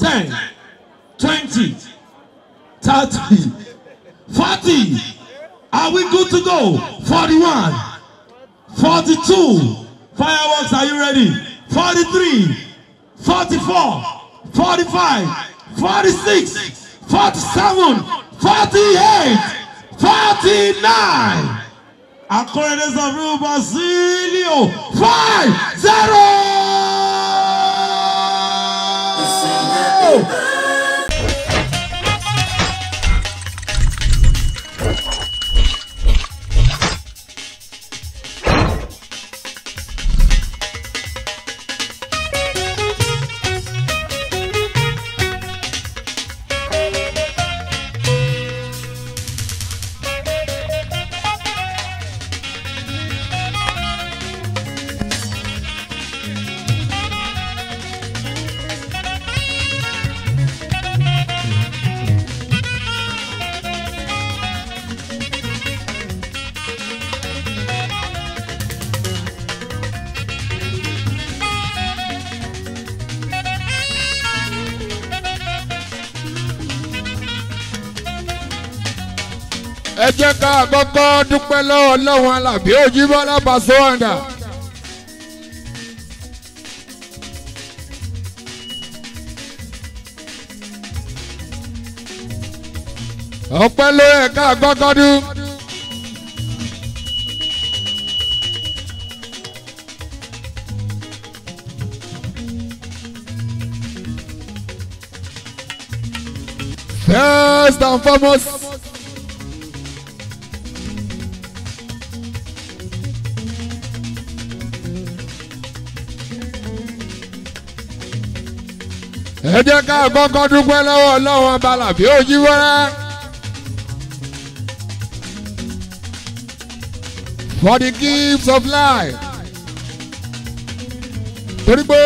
ten twenty thirty forty are we good to go forty-one forty-two fireworks are you ready forty-three forty-four forty-five forty-six forty-seven forty-eight forty-nine according of real Basilio five zero. ẹ jẹ́ ká kọ́kọ́ dúpẹ́ lọ́wọ́ lọ́wọ́ alábí Òjíbọ́lá Paso Wonder. ọpẹ́ ló yẹ ká kọ́kọ́ dún. First and foremost. ẹ jẹ́ ká kọ́kọ́ dúpẹ́ lọ́wọ́ ọlọ́run abalàbí Òjíbọ́lá. for the gifts of life. torí pé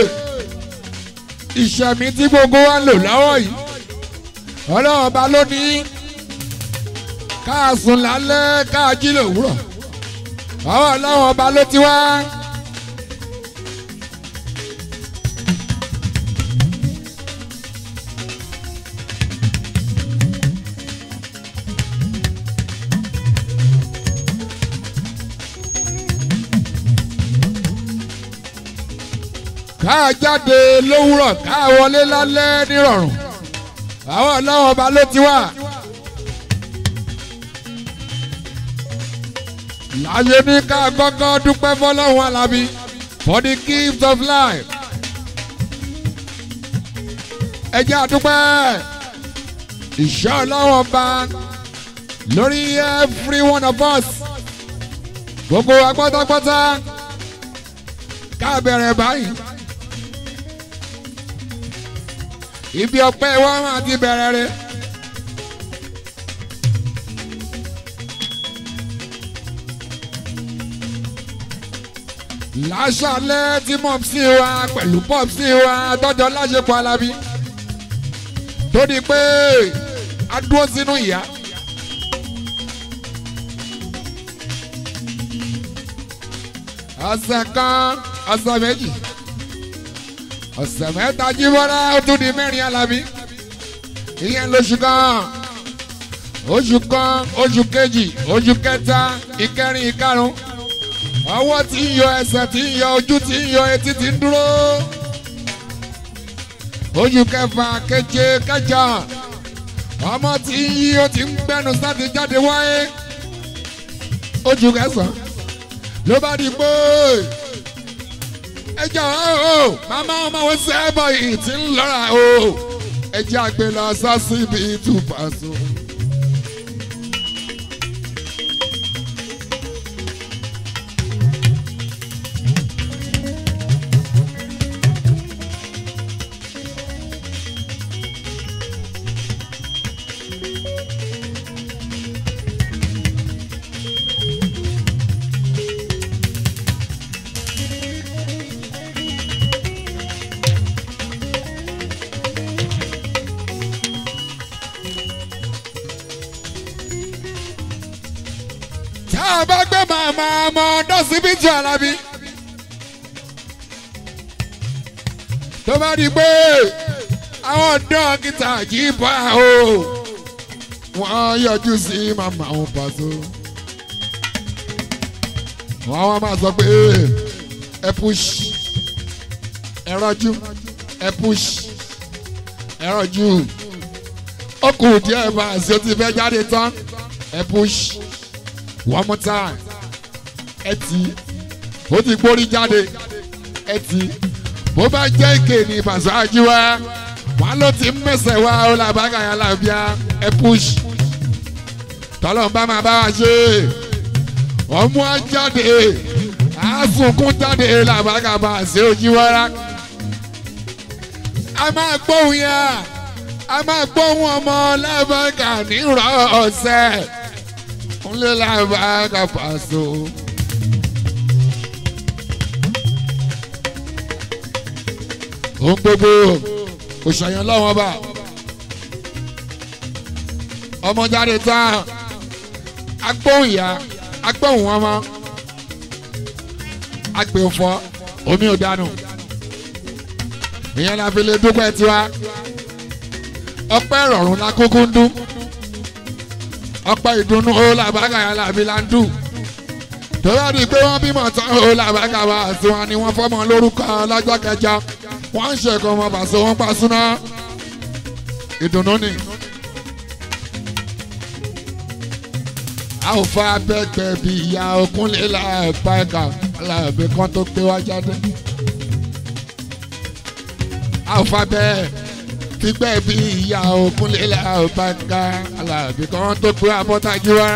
ìṣẹ̀mí tí gbogbo wa ń lò lọ́wọ́ yìí ọlọ́run ọba ló ní ká sùn lálẹ́ ká jí lòwúrọ̀ àwọn ọlọ́run ọba ló ti wá. ká jáde lówùrọ̀ ká wọlé lálẹ́ nírọ̀rùn àwọn ọlọ́run ọba ló ti wà. láyé ní ká kọ́kọ́ dúpẹ́ fọlọ́run alábí for the gift of life. ẹ jẹ́ àdúpẹ́ ìṣọ́ ọlọ́run ọba lórí every one of us gbogbo wa pátápátá ká bẹ̀rẹ̀ báyìí. ibi ọpẹ́ wa máa ti bẹ̀rẹ̀ rẹ̀. láṣálẹ́ tí mọ̀psí wa pẹ̀lú pọ̀psí wa tọ́jọ́ láṣepọ̀ alábí tó di pé a dúró sínú ìyá. ọ̀sẹ̀ kan ọ̀sẹ̀ méjì ọ̀sẹ̀ mẹ́ta jíbọ́lá ó tún di mẹ́rin alábí ìyẹn lóṣù kan oṣù kan oṣù kejì oṣù kẹta ìkẹrin ìkarùn ọwọ́ tí ń yọ ẹsẹ̀ tí ń yọ ojú tí ń yọ etí tí ń dúró oṣù kẹfà keje kẹjọ ọmọ tí ń yí ó ti ń gbẹnu sáti jáde wáyé oṣù kẹsàn-án ló bá di pé ẹjọ o màmá ọmọ wọn sẹ́bọ̀ yìí ti ń lọ́ra o ẹjẹ àgbẹ̀ lọ sọ́sí bíi tùpàṣọ. tá a bá gbé màmá ọmọ dọ́sibítù alábí tó bá di pé àwọn dókítà jíbọ̀ o wọ́n yọjú sí màmá òun pàṣẹ. wọ́n wá máa sọ pé ẹ push ẹ rọ́jú ẹ push ẹ rọ́jú ó kù díẹ̀ bá a ṣe ti fẹ́ jáde tán ẹ push one more time ẹ tì í ó ti gbórí jáde ẹ tì í bó bá jẹ́ ìké ní ìbàṣáájú wa wọn ló ti mẹsẹ̀ wá ó làbákà yà lábíà ẹ push tọ́lọ́ bá máa bá wa ṣe ọmú á jáde àásùnkún jáde làbákà bá a ṣe ojú wára a máa gbóhùn yá a máa gbóhùn ọmọ làbákà nírọ̀ ọ̀sẹ̀ ńlẹ̀ làbákà pàṣẹ. ohun gbogbo òṣàyàn lọ́wọ́n bá ọmọ jáde tán agbóhùn ìyá agbóhùn ọmọ agbè òfò omi ò dànù ìyẹn la fi lè dúpẹ́ tiwa ọpẹ́ ìrọ̀rùn la kúkú ń dún ọpẹ́ ìdùnnú ó làbákà yà làbí là ń dùn tó bá di pé wọ́n bímọ tán ó làbákà wá sí wọn ni wọ́n fọ́mọ lórúkọ lọ́jọ́ kẹjọ wọ́n ń ṣe ẹ̀kọ́ ọmọ bàṣẹ wọn pa súná ìdùnnú ni. a ò fa abẹ́gbẹ́ bí ìyá okúnlé láàpá ẹ̀ka aláàbẹ̀ kan tó pé wá jáde. a ò fa bẹ́ẹ̀ gbígbẹ́ bí ìyá okúnlé láàpá ẹ̀ka aláàbẹ̀ kan tó pé abọ́tajú wá.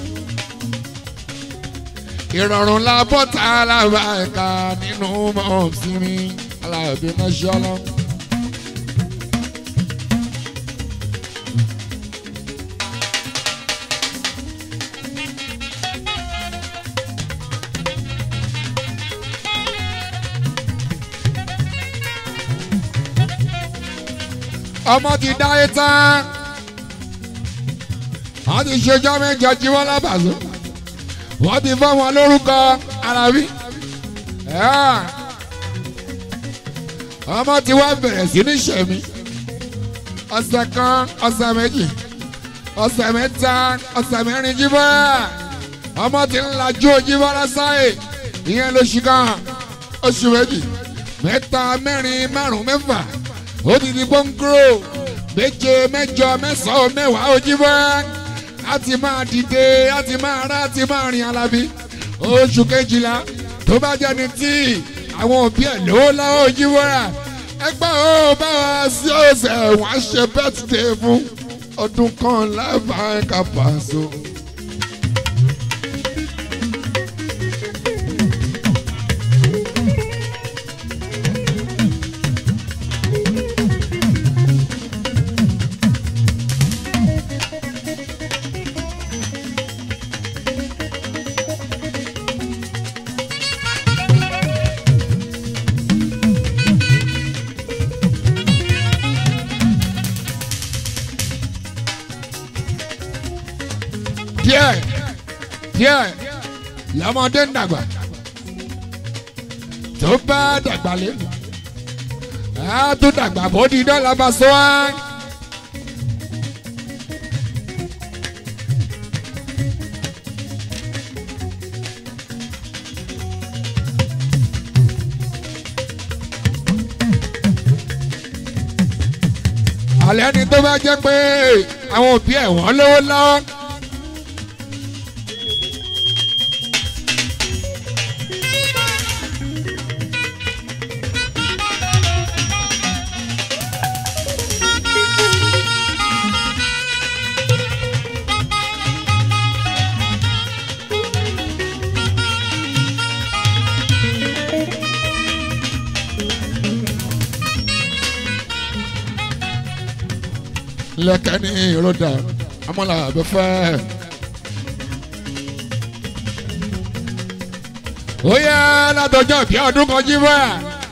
ìrọ̀rùn la bọ́ta aláàbẹ̀ ẹ̀ka nínú mọ̀ọ́sìnmi aláàbí mọ́ṣọ́lọ́. ọmọ ti dáyé tán wọ́n ti ṣèjọ́ mẹ́jọ jí wọ́n lábàzọ́ wọ́n ti fọ́ wọn lórúkọ arábí ọmọ tí wàá bẹ̀rẹ̀ sí ní sẹ̀mí ọ̀sẹ̀ kan ọ̀sẹ̀ méjì ọ̀sẹ̀ mẹ́ta ọ̀sẹ̀ mẹ́rin jíbọ́ra ọmọ tí ń lajú jíbọ́ra sáyè ìyẹn lóṣù kan oṣù méjì mẹ́ta mẹ́rin márùn mẹ́fà ó ti di gbóngbóró méje mẹ́jọ mẹ́sàn-án mẹ́wàá ojúbọ́ra a ti máa dìde a ti máa rá a ti máa rìn alábí oṣù kejìlá tó bá jẹ́ni tí àwọn òbí ẹ̀ lówó láwọn òjìwọ́ra ẹgbẹ́ ó bá wa sí ọ̀sẹ̀ wọ́n á ṣe bẹ́tìdé fún ọdún kan lábàá ẹ̀ka pàṣọ. díẹ̀ díẹ̀ lọ́mọdé ń dàgbà tó bá dàgbà lé á tún dàgbà bó di dọ́là bá sọ wá. àlẹ́ ni tó bá jẹ́ pé àwọn òbí ẹ̀ wọ́n lówó lọ́wọ́. lẹ́kẹ́ ní ìrọ̀dà amọ́là abẹ́fẹ́. ó yẹ látọjọ́ bí ọdún kan jí bá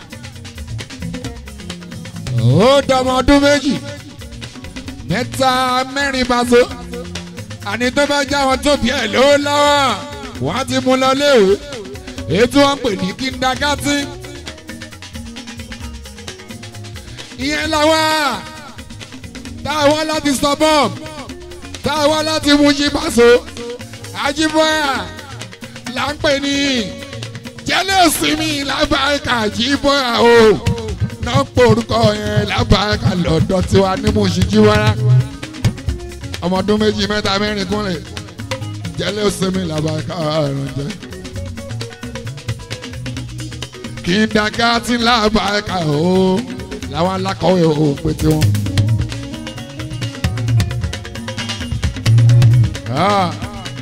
ó dọmọ ọdún méjì mẹ́ta mẹ́rin bàtó àní tó bá já wọn tó bí ẹ̀ lówó lọ́wọ́ wọ́n á ti mú lọ léèwé èyí tí wọ́n ń pè ní kíndagátì ìyẹn làwa táwa láti suburb táwa láti Mushin Paso Ajíbọ́yà là ń pè ní jẹ́lẹ̀ sinmi lábàáká Ajíbọ́yà o náà porúkọ yẹn lábàáká lọ́dọ̀ tiwa ní Mushin Jíbọ́yà ọmọ ọdún méjì mẹ́ta mẹ́rin kúnlẹ̀ jẹ́lẹ̀ sinmi lábàáká àrùnjẹ́ kí n dàgá tí lábàáká o làwọn alákọ̀wé ò pé tiwọn. Ah.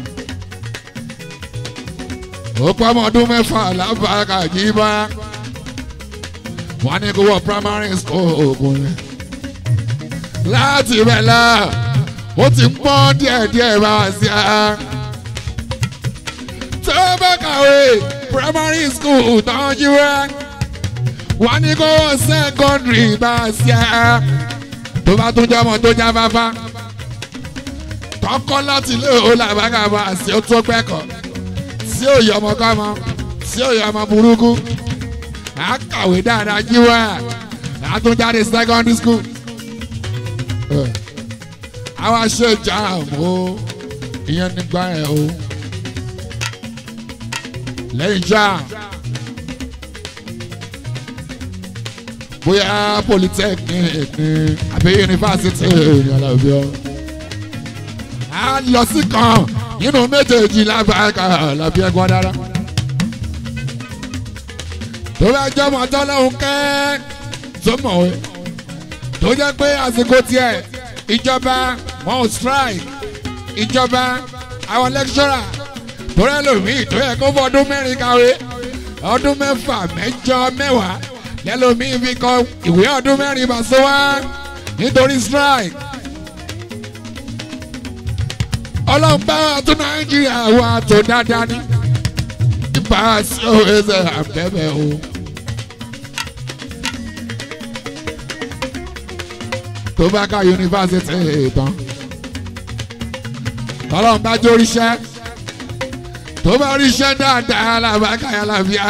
ó pọ́ ọmọ ọdún mẹ́fà lábàáká jíbá wọ́n ní kó wọ primary school ogun rẹ̀ láti ibẹ̀ la ó ti ń pọ́n díẹ̀díẹ̀ bá wá sí a tó bá kàwé primary school tán jíwá wọ́n ní kó wọ secondary bá wá sí a tó bá tún jẹ́ ọmọ tó já fáfá tọkọ láti ilé òun làbákà bá a sí ó tó gbẹ́kọ̀ọ́ tí ò yọ ọmọ kọ́ ọmọ tí ò yọ ọmọ burúkú à á kàwé dáadáa jíwá à á tún jáde secondary school àwa ṣe jam o ìyẹn nígbà yẹn o lẹ́yìn jam bóyá polytechnic ni àbí yunifásitì ní ọlọ́bíọ́ a lọ sí kan nínú méjèèjì lábàáká làbí ẹ̀gbọ́n dára tó bá jẹ́ ọmọ tọ́lọ́hún kẹ́ tó mọ̀wé tó jẹ́ pé àsìkò tiẹ̀ ìjọba wọn ò strike ìjọba àwọn lecturer tó rẹ́ lòmíì tó yẹ kó fọdún mẹ́rin kàwé ọdún mẹ́fà mẹ́jọ mẹ́wàá lẹ́lòmíì fi kọ ìwé ọdún mẹ́rin bá so wá nítorí strike. ọlọ́run bá wa tó nàìjíríà wa tó dáadáa ní ipa sí òwúrọ̀ àbẹ̀bẹ̀ o. tó bá ká yunifásitì tán ọlọ́run bá jó ríṣẹ́ tó bá ríṣẹ́ dáadáa làbákà yà láfíà.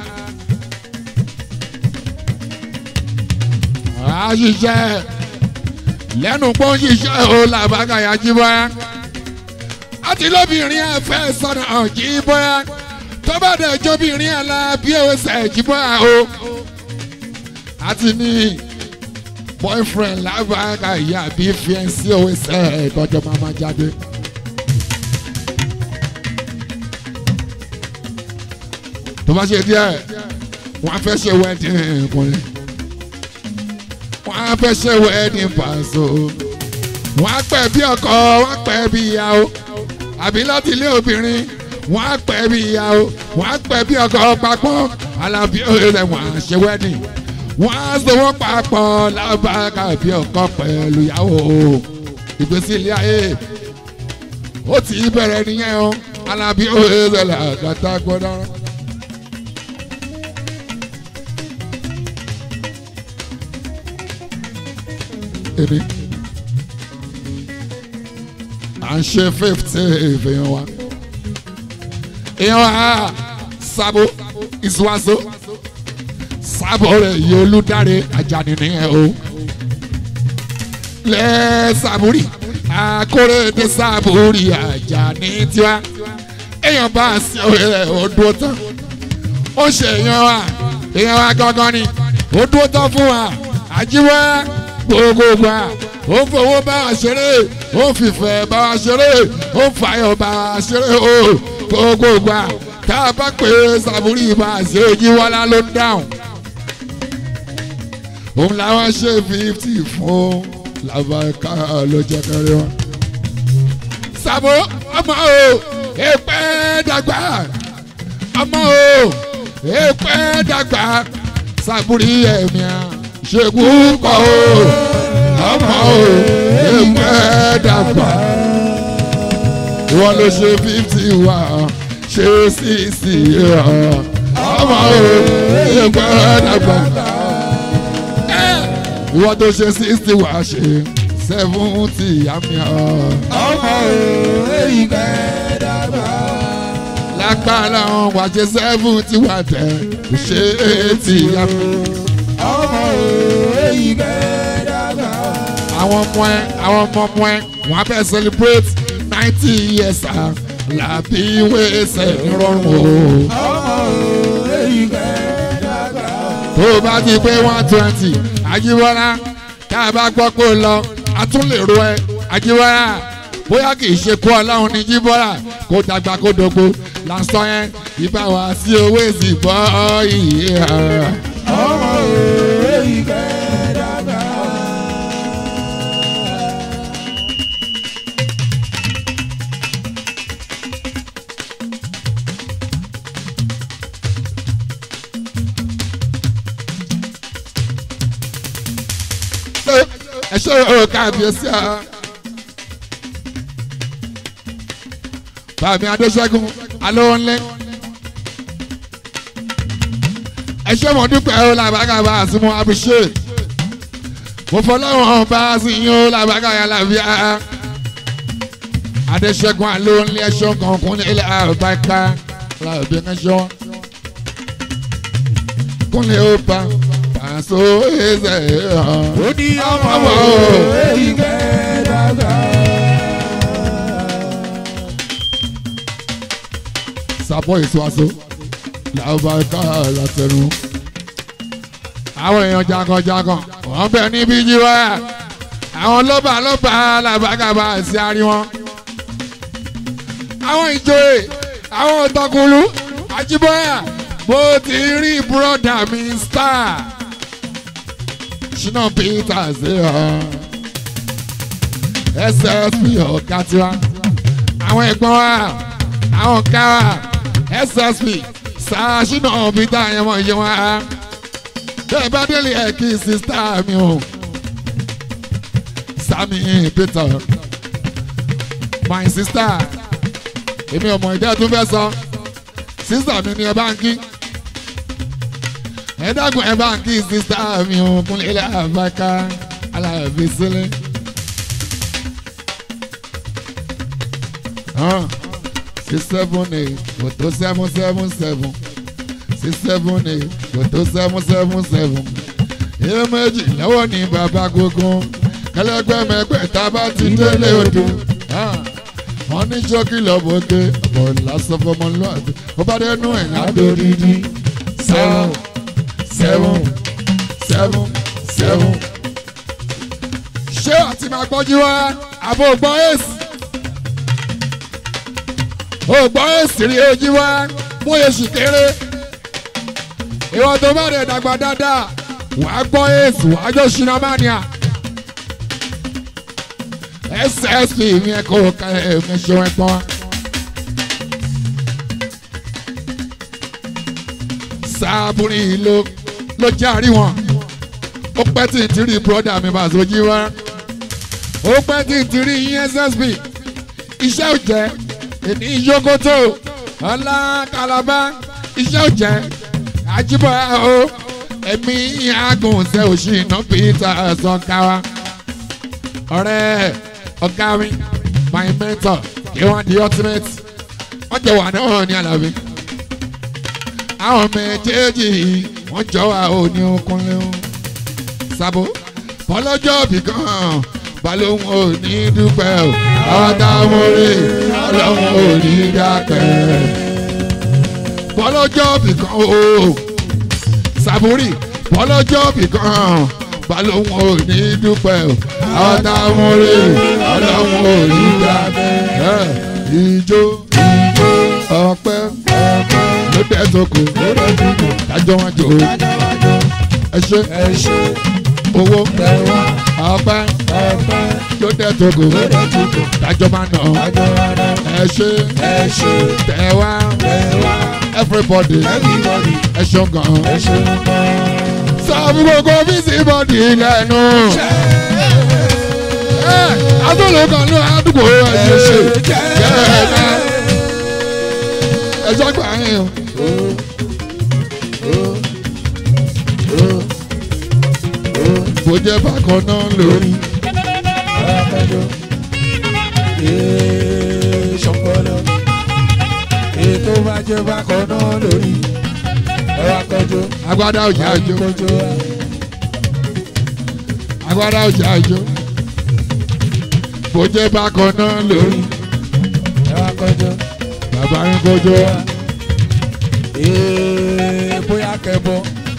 a ṣiṣẹ́ lẹ́nu pọ́n ṣiṣẹ́ o làbákà yà jí bọ́yá àti lóbìnrin ẹ̀ fẹ́ sọ̀nà jí bọ́yá tó bá dẹ̀ jóbìnrin ẹ̀ la bí o ṣẹ̀ jí bọ́yá o àti ní boyfriend lábàáká ìyá bí fiẹ́nsì òwe ṣẹ̀ ìtọ́jọ́ máa máa jáde. tó bá ṣe díẹ̀ wọ́n á fẹ́ ṣe wedding kùnrin wọ́n á fẹ́ ṣe wedding pàṣọ wọ́n á pẹ̀ bí ọkọ wọ́n á pẹ̀ bí ìyàwó àbí láti ilé obìnrin wọ́n á pẹ̀ bí ìyàwó wọ́n á pẹ̀ bí ọkọ papọ̀ alábí ọ̀rẹ́ wọ́n á ṣe wedding wọ́n á sọwọ́ papọ̀ lábàáká bí ọkọ pẹ̀lú ìyàwó ìgbésí ilé ayé ó ti bẹ̀rẹ̀ nìyẹn o alábí ọ̀rẹ́ làgàtà gbọ́dọ̀. èmi à ń ṣe fifty èèyàn wa èèyàn wa sábò ìsúwàsó sábò rẹ̀ yìí olùdarí Àjàní nìyẹn o lẹ́ sàbúrì akóredé sàbúrì Àjàní tiwa èèyàn bá a sí ọ̀rẹ́ rẹ̀ ó dúró tán ó ṣe èèyàn wa èèyàn wa gangan ni ó dúró tán fún wa àjíwá gbogbo gbà ó fowó bá wa ṣeré ó fìfẹ́ bá wa ṣeré ó fàyọ̀ bá wa ṣeré o gbogbo gbà tá a bá pè é sàbúrì bá a ṣe ojú wọlá ló ń dáhùn. òun làwọn ṣe fífítì fún làbàkà ló jẹ kẹrin wọn. sàbó ọmọ o èpè dàgbà ọmọ o èpè dàgbà sàbúrì ẹ̀mí à ṣègùn kọ́ o ọmọ o ẹgbẹ́ dàgbà ìwọ ló ṣe fífítì wá ṣe sísì ọmọ o ẹgbẹ́ dàgbà ìwọ tó ṣe sísì wá ṣe sẹ́fúntì àmì ọmọ o ẹgbẹ́ dàgbà. lágbára wọn wá ṣe sẹ́fúntì wá tẹ̀ ṣe é tì àmì ọmọ o èyí kẹ́ẹ̀dàgbà. àwọn ọmọ ẹ àwọn ọmọ ọmọ ẹ wọn á fẹ́ celebrate ninety years ah, làbí wẹ́sẹ̀ nírọ̀rùn o. ọmọ èyí kẹ́ẹ̀dàgbà. tó o bá ti pé one twenty Ajíbọ́lá tá a bá gbọ́ pé o lọ a tún lè ro ẹ Ajíbọ́lá bóyá kì í ṣe kó ọlọ́run ní Jíbọ́lá kó dàgbà kó dògbò lásán yẹn ìbá wa sí owó èsì bọ́ ìyè ọmọ èyí kẹ́ẹ̀dàgbà. ẹ ṣe o káàbíyèsí ọ. Bàmí Adéṣẹ́gun Alóhùnlé. Ẹ ṣé mo dúpẹ́ o làbágàbà àsìmọ́ Abíṣe. Mo fọlọ́wọ́n bá a sì yín o làbágàyà làbíà. Adéṣẹ́gun Alóhùnlé ẹ̀ṣọ́ kankan ní ilẹ̀ àbáká làbí ẹ̀ṣọ́. Kúnlẹ̀ ó pa pàṣẹ ẹ̀ṣẹ̀ hàn. ó ní ọmọ Ọmọ. èyí kẹ́ẹ̀dàgbà. sapọ ìṣúwàṣọ làwọn ká látẹnu. àwọn èèyàn jaganjagan wọn bẹ níbí jíwá àwọn lọ́ba lọ́ba làbàgàbà sí àárín wọn. àwọn ìjòyè àwọn ọ̀tọ̀kùlú àjíbọ́yà bó ti rí búrọ́dà mi star ṣínà peter ṣe hàn ssp ọ̀gá tiwa àwọn ẹ̀gbọ́n wa àwọn ọ̀gá wa ssp ṣáṣínà peter yẹn mọ̀ yẹn wá bẹ́ẹ̀ bá délé ẹ̀ kí sista mi o sami peter my sister èmi ọmọ ìdá tó fẹ́ sọ sista mi ni ẹ bá ń kí ẹ dákun ẹ bá ń kí sista mi o kúnlẹ̀ ilẹ̀ àbáká aláàbí sílẹ̀. six seven eight kòtò seven seven seven six seven eight kòtò seven seven seven ìyẹn méjì lọ́wọ́ ní bàbá gbogbo kẹlẹ́gbẹ́ mẹ́gbẹ́ tá a bá ti délé odò wọ́n ní ṣókí lọ́bọ̀ọ́gẹ́ ọ̀pọ̀ lásán fọmọlúwàbí ó bá dẹnu ẹ̀ ládòdìdí seven seven seven seven. ṣé àti máa gbọ́jú wá àbò gbọ́ èsì ó gbọ́ èsì rí ojú wá mú èsì kéré ìwọ tó bá rẹ̀ dàgbà dáadáa wàá gbọ́ èsì wàá jọ ṣìnà mania ssp mi ẹ kó ká ẹ mi ṣe wọn pọ́n. sábúrì ló ló járí wọn ó pẹ́ tí ì ti rí bọ́dà mi bá sojú wá ó pẹ́ tí ì ti rí ssp iṣẹ́ ò jẹ́ èní yókòtò ọlá kalaba iṣẹ́ ò jẹ́ àjíbọ̀ o ẹ̀mí agùn ṣe òṣì iná peter sọ̀káwa ọ̀rẹ́ ọ̀gá mi my mentor kí wọ́n di ultimate wọ́n jọ wà náà ní àlàbí àwọn méjèèjì wọ́n jọ wà ó ní okunlé o sábò bọ́lọ́jọ́ bì kan balóhùn ò ní dúpẹ́ o àwọn táwọn rí ọlọ́run ò ní dákẹ́ bọ́lọ́jọ́ bì kan o sàbúrì bọ́lọ́jọ́ bì kan balóhùn ò ní dúpẹ́ o àwọn táwọn rí ọlọ́run ò ní dákẹ́ ìjó ọpẹ́ ló dé sóko kájọ wọn jò ẹ ṣe owó ọpẹ́ ló dé sóko kájọ máa nà ẹ ṣe tẹwà everybody ẹ ṣe gan sọ fún gbogbo bísí bọ́dì lẹ́nu adúlù kan ló àdúgbò ẹ ṣe ṣe yẹ́ẹ̀ ẹjọ́ gbà yín o. bó jẹ́ bákan náà lórí. ṣọpọlọ ètò bá jẹ bákan náà lórí ẹwà kọjú agbádá òjì àjò kọjú wa agbára ọjà àjò bó jẹ́ bákan náà lórí ẹ wá kọjọ. bàbá yín kọjọ Ee, bóyá kẹbọ.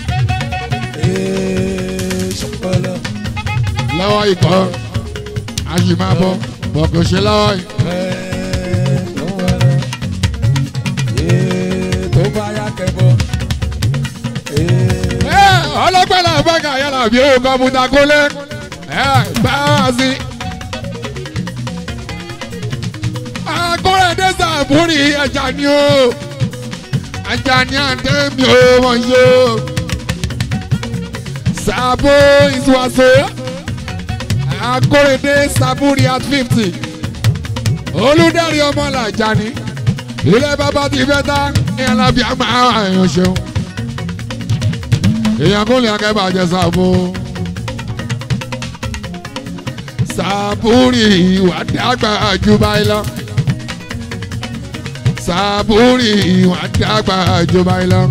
Ee, ṣọpọlọ. lọ́wọ́ ikọ̀ a sì máa bọ̀ bọ̀ kò ṣe lọ́wọ́ yìí. Ee, tó wọlọ. Ee, tó bá yá kẹbọ. Ee, Ẹ, ọlọ́pàá náà bá kà yàrá bí ó kọ́mpútà kólé ẹ bá wá sí. akọ́rẹ́ dẹ́sà àbúrì ẹja ni o ẹja ni àdémi o wọ́n yó. Sàbó ìsúwàsó akọ́rẹ́ dé sàbúrì at fifty olùdarí ọmọ làjà ni ilé bàbá ti fẹ́ tá ní alábíà máa ń ṣeun èèyàn kò lè akẹ́bà jẹ sàbò. sàbúrì ìwà dàgbà jù báyìí lọ. sàbúrì ìwà dàgbà jù báyìí lọ.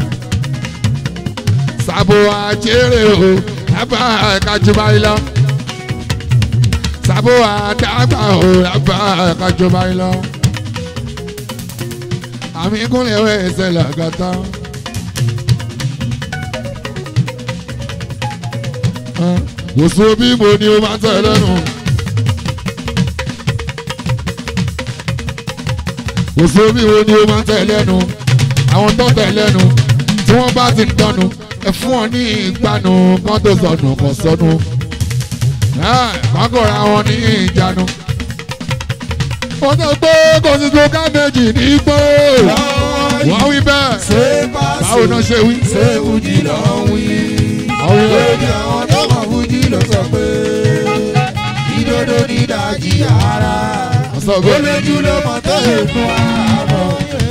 sàbò àjèrè o lábà ẹ̀ka jù báyìí lọ. sàbò àdàgbà o lábà ẹ̀ka jù báyìí lọ. àmì kúnlẹ̀ wẹ̀ ẹsẹ̀ làgàtà. Wòsàn bí mo ní o máa tẹ̀ lẹ́nu. Wòsàn bí mo ní o máa tẹ̀ lẹ́nu. Àwọn tó tẹ̀ lẹ́nu tí wọ́n bá ti ń dànù ẹ fún ọ ní ìgbànú kan tó sọnù kan sọnù. Kàn kò ra wọn ní ìjánu. Wọ́n sọ pé kò sí tó ká méjì ní igbó. Wọ́n wí bẹ́ẹ̀. ṣé bá Báwo náà ṣe wí? ṣé fújì lọ wí. Wọ́n wí bẹ́ẹ̀. lórí àwọn tó mọ̀ fújì ló sọ pé ìdodo ní ìdajì ara. Wọ́n sọ ó bẹ́ẹ̀. lójú ló mọ̀ tó èkó àbọ̀.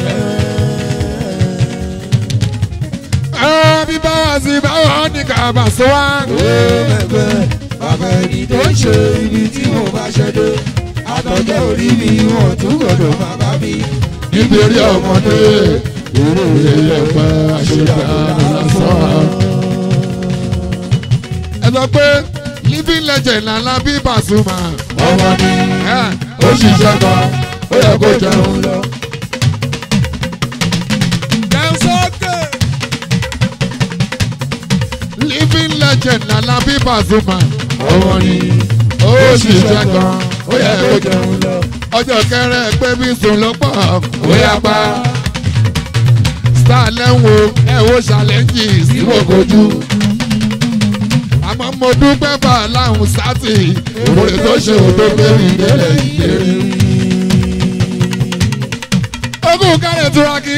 Ẹ bí báwa sí báwa ní kàbà sọ wá. ó mẹ̀gbẹ́ bàbá ẹni tó ń ṣe ibi tí mo bá ṣe dé. àtọ̀jẹ́ orí mi wọ́n tún gbọ́dọ̀ máa bá mi. nítorí ọmọdé eré ẹ̀fẹ́ àṣetàánú lásán. ẹ sọ pé living legend lànà bí Pasuma ọmọ ni ẹ ó ṣiṣẹ́ gan ó yẹ kó jẹun lọ. jẹun sókè. living legend lànà bí Pasuma ọmọ ni ó ṣiṣẹ́ gan ó yẹ kó jẹun lọ. ọjọ́ kẹrẹ pé bí sùn ló pọ̀ ó yá pa. star lẹ́wọ̀n ẹ wo ṣàlẹ́ǹjì síwò kojú. àmọ́ mo dúpẹ́ fà láhùn sátì òrè tó ṣe òdo gbẹ̀rì délẹ̀ ìdérí. ogún kálẹ̀ turaki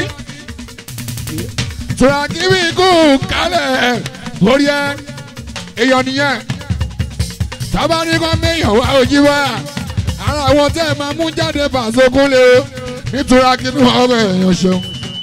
turaki bí ikú kálẹ̀ lórí ẹ èèyàn nìyẹn tábàárí kan méèyàn wá ojú wá ara àwọn tẹ́ ẹ máa mú jáde fàṣokún lé o nítorí kínú ọmọ èèyàn ṣeun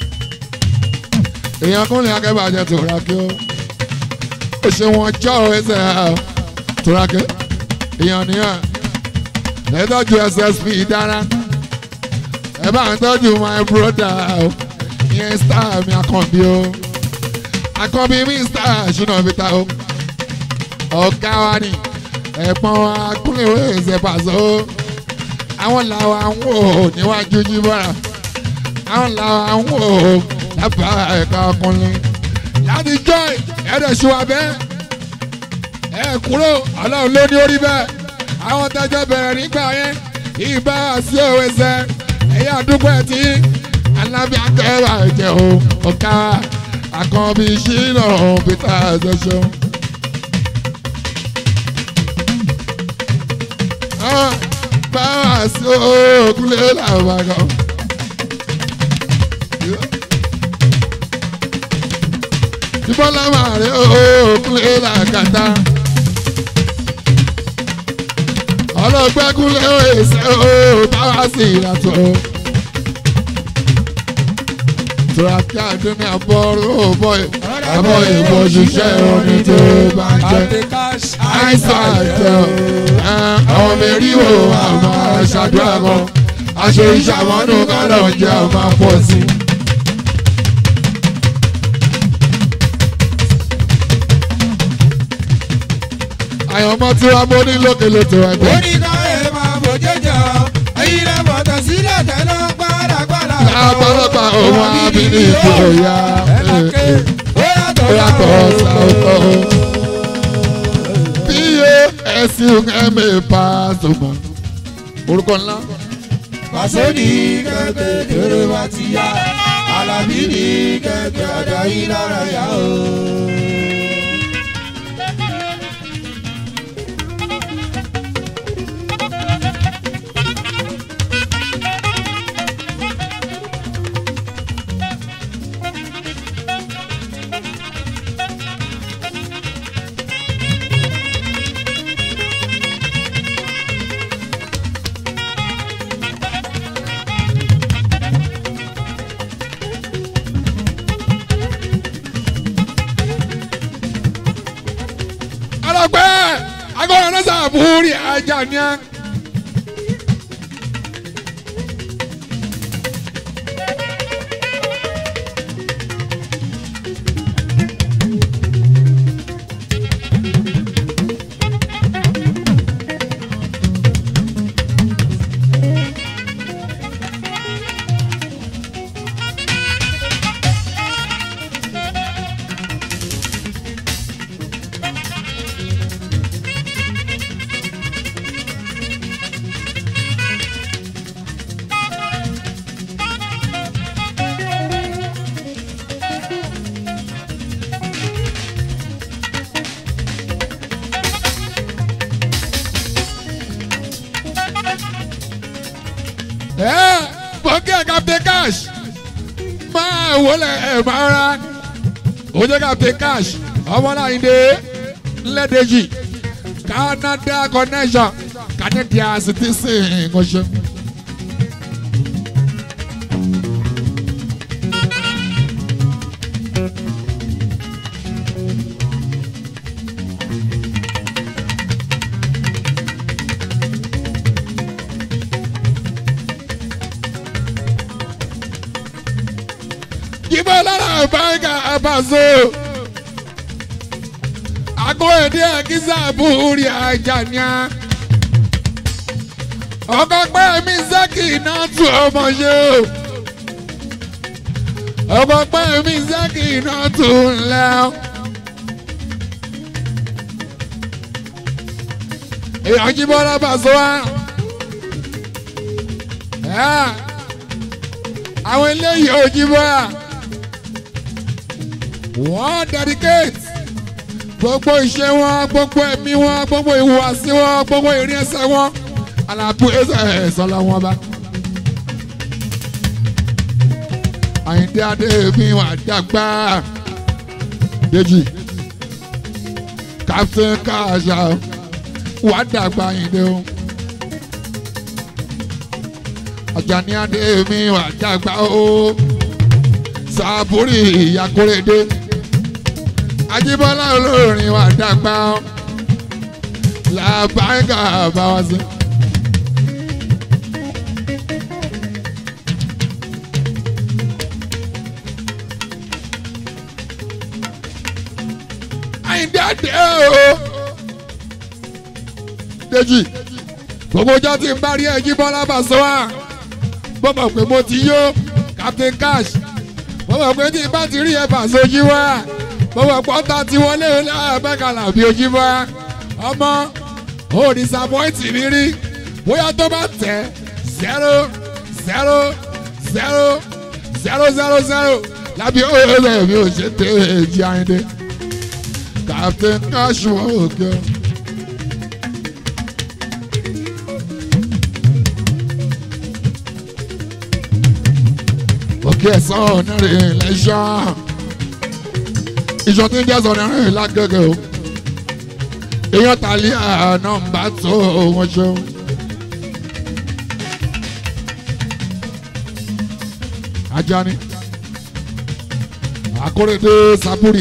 èèyàn kúnlẹ̀ akẹ́bàjẹ́ tòrákì o ó ṣe wọn jọ́ ọ ẹsẹ̀ ẹ̀ tòrákì èèyàn nìyẹn ẹ tọ́jú ssp dára ẹ bá ń tọ́jú my brother o ìyẹn star mi àkànbí o àkànbí mi star ṣúná fita o ọ̀gá wa ni ẹ̀pọ̀n wa kúnlẹ̀ wẹ̀ ẹsẹ̀ pàṣẹ o àwọn làwọn àwọn ò níwájú jíbọ́ra àwọn làwọn àwọn ò lábàá ẹ̀ka ọkùnrin láti joy ẹ̀rẹ̀ ṣùwà bẹ́ẹ̀ ẹ̀ kúrò ọlọ́run ló ní orí bẹ́ẹ̀ àwọn tẹ́jọ́ bẹ̀rẹ̀ nígbà yẹn ìbá sí òwe sẹ́ ẹ̀yà àdúgbò ẹ̀ tí alábí akẹ́rà ẹ̀jẹ̀ o ọ̀ka àkànbí ṣínà peter ẹ̀ṣẹ̀ṣẹ̀ báwa sí òkúlé làwọn àgọ́. Ìbọ́lá máa rí òkúlé làkàtà. Ọlọ́gbẹ́kúnlé èsè ó báwa sí ìlàtọ̀. Tùràkì àdúní àbọ̀rò bọ̀ àbọ̀ ìbò ṣiṣẹ́ orin tó bá jẹ́. Àìsàn àjẹ́ àwọn mẹ́rìnwó àwọn aṣàdúrà kan. Aṣọ ìṣàmọ́nù kọ́lọ̀ ń jẹ́ ọmọ pọ̀ sí. àyànmọ́ tí wàá bó ní lókè lóto ẹgbẹ́. oníkà ẹ̀ máa bò jẹjọ ẹ̀yin lè bọ̀tọ̀ sílẹ̀ tẹ́lẹ̀ gbàdàgbàdà. lápálápá òun àbí ní ìfòyà ẹ̀làkẹ́ ó yàtọ̀ ó yàtọ̀ sáwọ́. bí yé ẹ̀sìn ẹ̀mí pa ṣùgbọ́n orúkọ ńlá. pàṣẹ ní kẹ̀kẹ́ kéré bá ti yá alábí ní kẹ̀kẹ́ ọ̀dọ̀ yìí lára yá o. ọlọpẹ agbọràn náà sàbúrì ajá ni ẹ. ẹ bọ́kì ẹ̀ captain cash máa wọlé ẹ̀ máa ra ó jẹ́ captain cash ọmọláyìndé ńlẹ́dẹ̀jì canada connection canadian citizen kọ́ṣẹ́. Jíbọ̀ lára báńkà àbàzò. Àgọ́ èdè àkísà búrí àjàníà. Ọkọ̀ pẹ́ mi Zaki náà tù ọmọ ṣe o. Ọkọ̀ pẹ́ mi Zaki náà tù ńlẹ̀ o. Èèyàn jíbọ̀ lábàzọ́ wa. Àwọn eléyìí ò jíbọ̀ à wọ́n dedicate gbogbo iṣẹ́ wọn gbogbo ẹ̀mí wọn gbogbo ìhùwàsí wọn gbogbo ìrìn ẹsẹ̀ wọn àlàbù ẹsẹ̀ ẹ̀sọ́lá wọn bá. Àyìndé adé mi wà dàgbà Dèjì Captain Kasha wà dàgbà Àyìndé o. Àjàní adé mi wà dàgbà o. Sàbúrì ìyàkórèdé ajíbọ́lá olórin wa dàgbà ọ́ làbáńgà bá wá sí. àyíndé àdé o Dèjì gbogbo ọjọ́ tí n bá rí ẹjíbọ́lá bá sọ wá mo mọ̀ pé mo ti yó Captain Cash mo mọ̀ pé tí n bá ti rí ẹ bá sojú wá mo mọ̀ pé ọ̀tá tí wọ́n lé lẹ́ẹ̀mẹ́kànlá bí ojú wá ọmọ ò disappoint mi rí bóyá tó bá tẹ̀ zero zero zero zero zero zero lábí òòlù mi ò ṣe tẹ̀ èjì àyìndé Captain Cash wọ́n òkè. òkè ẹ̀sán onírìn lẹ́sàn. ìṣọ́ tí ń jẹ́ sọ onírìn lágẹ̀gẹ̀ o. èèyàn tàlí nọ́mbà tó wọ́n ṣeun. Ajani Akórèdé Saburi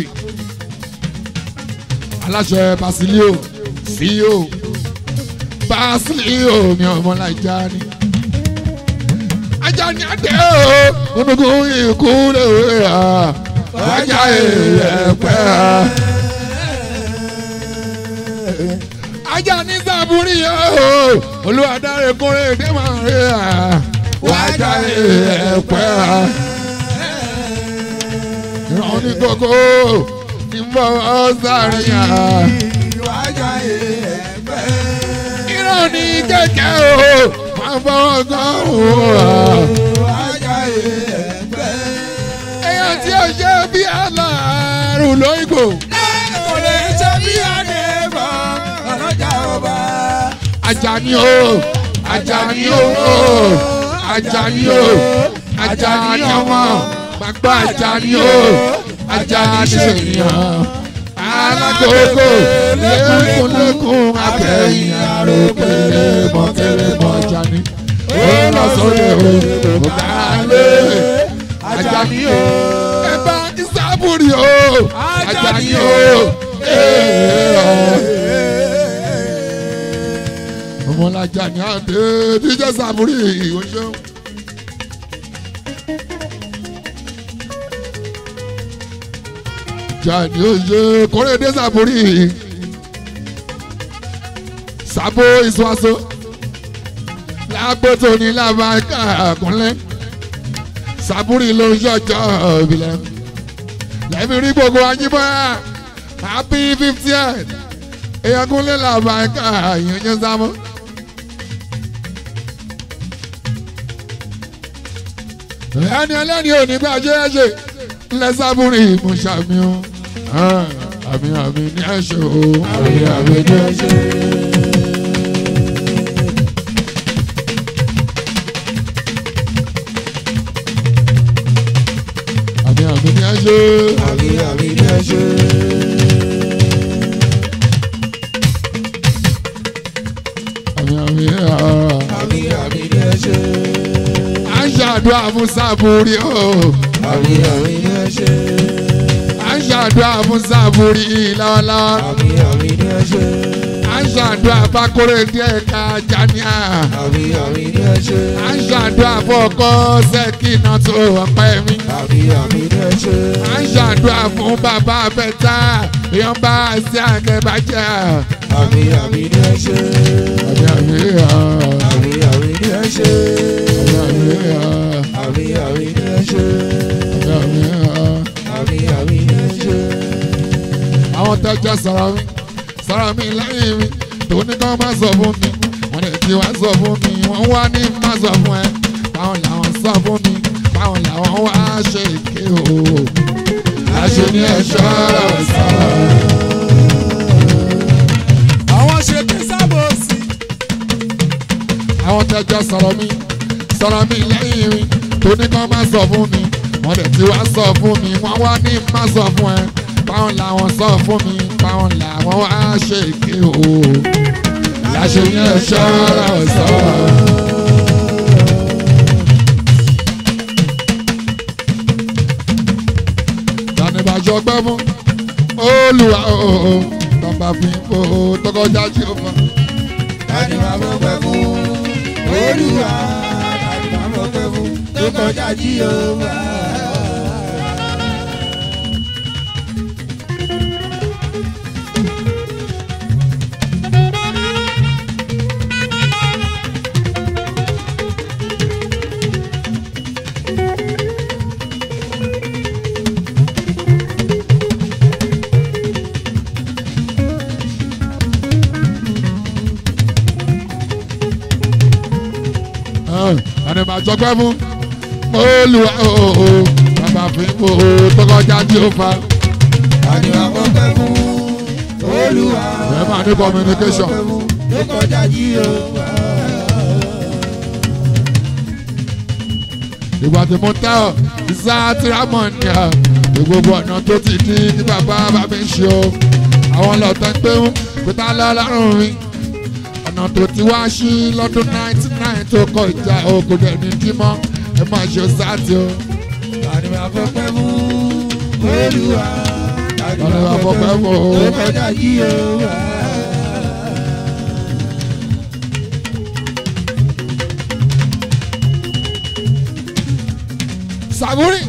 aláṣẹ Basilio CEO Basilio mi ọmọ Ajani Ajani adé o onugun ikú lè wéra ajá ẹ̀pẹ́ ajá ní sábúrì yóò olùwàdáre kúnrẹ́ èdè máa rí à wájà ẹ̀pẹ́ à. ìran ní kókó ní bọ́ sáré à. Wájà ẹ̀ẹ́gbẹ́. ìran ní kẹ̀kẹ́ o máa bọ́ ọgọ́rùn-ún à. Wájà ẹ̀ẹ́gbẹ́. èèyàn tí ó ṣe bí aláàrùn lóyìnbó. Kò lè ṣe bí àdébọ̀ ọlọ́jà ọba. Ajani o, Ajani o, Ajani o, Ajani ọmọ, gbàgbọ́ Ajani o, Ajani ṣèyàn. Alágbogbo lékúnlékún abẹ́yìn àròkèrè mọ̀kèrè mọ̀ Ajani. Ó lọ sóde o, kò bá lé Ajani o. Ẹ bá Ìsábùrì o, Ajani o. ọmọlájà ní àdé díjẹ sàmúrì ìwọṣọ. jàdí òye kórèdé sàmúrì sàbó ìṣúwàṣọ lágbótó ní làbáńkà kúnlẹ̀ sàmúrì ló ń ṣọjọ́ ìbílẹ̀ lẹ́mí rí gbogbo ajímọ́ happy fiftieth èèyàn kúnlẹ̀ làbáńkà ìyẹn sámú. ẹni ẹlẹ́ni ò ní bá jẹ́ ẹ̀ṣẹ̀ lẹ́sàbùrì ìmúṣàmì o àmì àmì ní ẹ̀ṣẹ̀ o àmì àmì ní ẹ̀ṣẹ̀. àmì àmì ní ẹ̀ṣẹ̀. Àmì àmì ní ẹ̀ṣẹ̀. àmì àmì ní ẹ̀ṣẹ̀. Àmì àmì ní ẹ̀ṣẹ̀. à ń ṣàdúrà fún sàbùrì o. Àmì àmì ní ẹ̀ṣẹ̀. à ń ṣàdúrà fún sàbùrì lọ́wọ́lọ́wọ́. Àmì àmì ní ẹ̀ṣẹ̀. à ń ṣàdúrà fákórè díẹ̀ ká jáníà. Àmì àmì ní ẹ̀ṣẹ̀. à ń ṣàdúrà fọkọ sẹ́kìnà tó ọpẹ́ mi. Àmì àmì ní ẹ̀ṣẹ̀. à ń ṣàdúrà fún bàbá bẹ́tà èèyàn bá sí àgẹ̀bàjẹ́. Àmì àmì ní ẹ̀ṣẹ̀. àmì àmì Àmì àmì ní ẹ̀ṣẹ̀. àmì Àmì àmì ní ẹ̀ṣẹ̀. àmì Àmì àmì ní ẹ̀ṣẹ̀. àwọn tẹ́jọ́ sọ̀rọ̀ mi sọ̀rọ̀ mi lẹ́yìn mi tó ní kán má sọ fún mi wọ́n lè ti wá sọ fún mi wọ́n wá ní má sọ fún ẹ báwọn làwọn sọ fún mi báwọn làwọn wá ṣe èké o àṣẹ ní ẹ̀ṣọ́ sọ̀rọ̀. Àwọn ṣe kí sábò sí. àwọn tẹjọ sọ̀rọ̀ mi sọ̀rọ̀ mi lẹ́yìn mi tó ní kán má sọ fún mi wọ́n dẹ̀ ti wá sọ fún mi wọ́n wá ní má sọ fún ẹ báwọn làwọn sọ fún mi báwọn làwọn wá ṣe èké o láṣẹ yẹn ṣọ́ra sọ. tanibàjọ pẹ́ fún olùwà ooo tọ́ba fi ń kó tọkọjá tí ó fọ́. Tani máa mọ̀ pẹ́ fún Olúwa. Tani máa mọ̀ pẹ́ fún tó kọjá jí o wá. ẹni máa jọgbẹ́ fún olùwà ooo bàbá fi ń kó tọkọjá tí ó fa Tani máa mọ̀ pẹ́ fún Olúwa. ẹ máa ní communication. Tó kọjá jí o wá. ìgbà tí mo tẹ́ ọ ìsá tírámọ̀ ni à ní gbogbo ọ̀nà tó ti di ní bàbá bá mi ṣe o àwọn lọ́tọ̀ ń pé ń pété alárùn mi ọ̀nà tó ti wá sí lọ́dún ninety nine tó kọ ìjà ogun dẹ̀ ní dímọ́ ẹ máa ṣe sáàtì o. Tani máa fọ́ pẹ́ fún Olúwa. Tani Tani máa fọ́ pẹ́ fún o. Tó kọjá jí o wá. Sàmúrì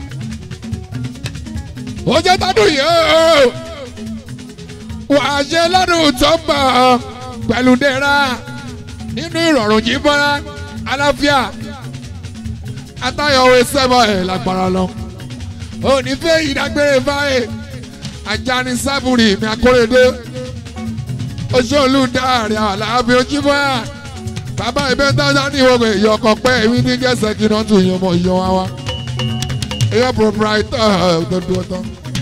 ó jẹ́ tádùn yìí ó wàá ṣe lọ́dún tó ń bọ̀ pẹ̀lú dẹ́ra nínú ìrọ̀rùn jí bọ́lá aláfíà atayọ̀wé sẹ́bọ̀ ẹ̀ lágbára lọ. òní fẹ́ ìdágbére báyìí ajani sábùrì mi akóredé oṣooṣù dáàrin àlàáfíà ojúbọ bàbá ìbẹ́ dáadáa ní ìwọ̀n èyí ọkọ̀ pẹ́ èmi ní gẹ̀ẹ́sẹ̀ kí náà tún yàn mọ̀ yàn wá wá èyí proprietor ọ̀dọ́dún ọ̀tọ̀.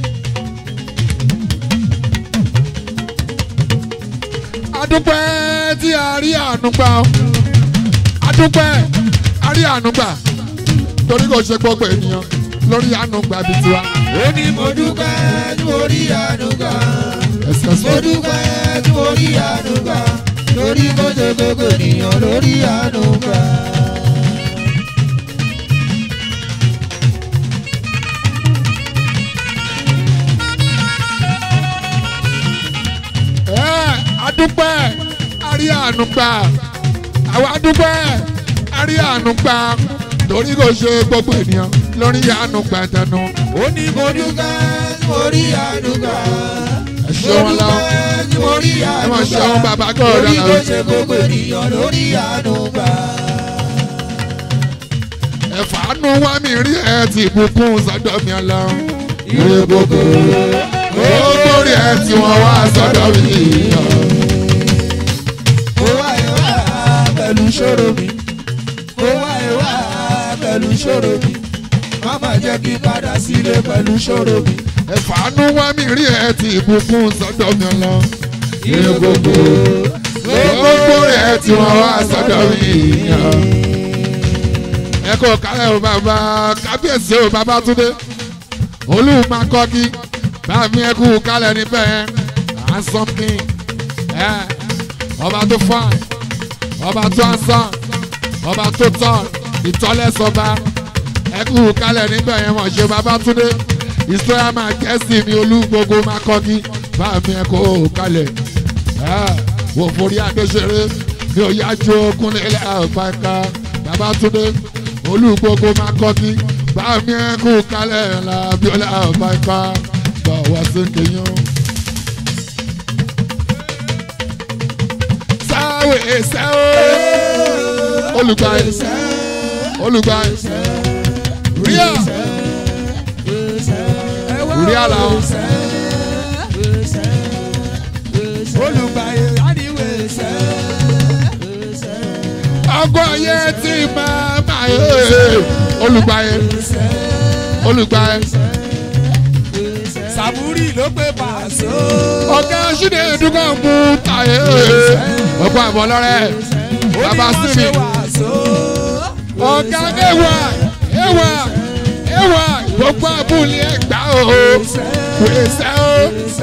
adúpẹ́ tí a rí àánú gbà ó adúpẹ́ a rí àánú gbà torí kò ṣe gbogbo ènìyàn lórí àánú gbà bíi tiwa. ó ní mo dúpẹ́ tí mo rí àánú gbà. ẹsẹ̀ mo sọ dúpẹ́ tí mo rí àánú gbà. lórí kó ṣe gbogbo ènìyàn lórí àánú gbà. ẹ adúpẹ́ a rí àánú gbà àwọn adúpẹ́ a rí àánú gbà torí kò ṣe gbogbo ènìyàn lórí àánú gbà tẹnu. ó ní mo dúpẹ́ tí mo rí àánú gbà. ẹ ṣe wọn lọ dúpẹ́ tí mo rí ẹ àánú máa ṣe gbà. wọn bàbá kọ́ lórí ọ̀dọ́ kó náà. ṣe gbogbo ènìyàn lórí àánú gbà. ẹ̀fàánú wá mi rí ẹ ti bùkún sọ́dọ̀ mi ọlọ́run. ire gbogbo gbogbo rí ẹ tí wọ́n wá sọ́dọ̀ mi. mo wá ẹ wá pẹ̀lú ṣòro mi. mo wá ẹ wá pẹ̀lú ṣòro mi. má má jẹ́ kí n padà sílé pẹ̀lú ṣòro mi. ẹ̀fàánú wá mi rí ẹ ti bùkún sọ́dọ̀ mi ọlọ́run. ire gbogbo gbogbo rí ẹ tí wọ́n wá sọ́dọ̀ mi. ẹ kò kálẹ̀ o bàbá kábíyèsí o bàbá túndé olùmọ̀kọ́kí báàmí ẹ kú kálẹ̀ níbẹ̀ yẹn handsome king ẹ ọba tó fine ọba tó handsome ọba tó tall ìtọ́lẹ́sọba ẹ kú kálẹ̀ níbẹ̀ yẹn mọ̀ ṣe bàbá túndé ìsọ́yà máa kẹ́sì mi olúgbogbo máa kọ́kí báàmí ẹ kú kálẹ̀ ẹ wò forí adéṣeré mi ò yájú okùnrin ilẹ̀ àbáńká bàbá túndé olúgbogbo máa kọ́kí báàmí ẹ kú kálẹ̀ làbíọ́lá àbáńká bá wá sí kéyàn. sáwé sáwé olùgbàyè olùgbàyè ríà ríà làwọn. olùgbàyè láníwè sẹ́. ọgbọ́n ayé tí máa máa yé olùgbàyè olùgbàyè sàmúrì ló pé pàṣẹ. ọ̀gá ṣídẹ̀ dúkọ̀ mú tàyè ọgbọ́n àbọ̀ lọ́rẹ́ bàbá sími ọ̀gá ẹwà ẹwà ẹwà gbogbo abúlé ẹgbà o pèsè o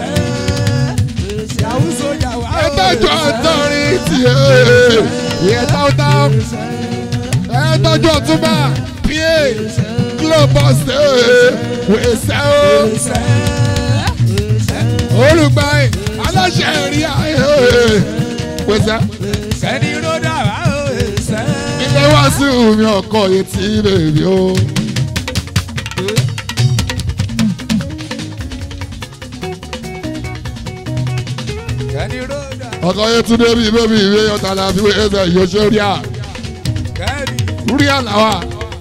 ẹtọ́jú ọ̀tọ́rin tiẹ̀ ìyẹn táwọ́táwọ́ ẹtọ́jú ọ̀túnbà pa globus pèsè o olùgbàyè aláṣẹ rí ayé pèsè Sẹ́ni ló dára ó ẹsẹ̀. ilé wá sí omi ọkọ etí bèbí o. Sẹ́ni ló dára. ọkọ yẹn tún débi bébí ìwé ọ̀tá la fi wéyé sẹ yóò ṣe rí à Kẹ́ni. rí à làwà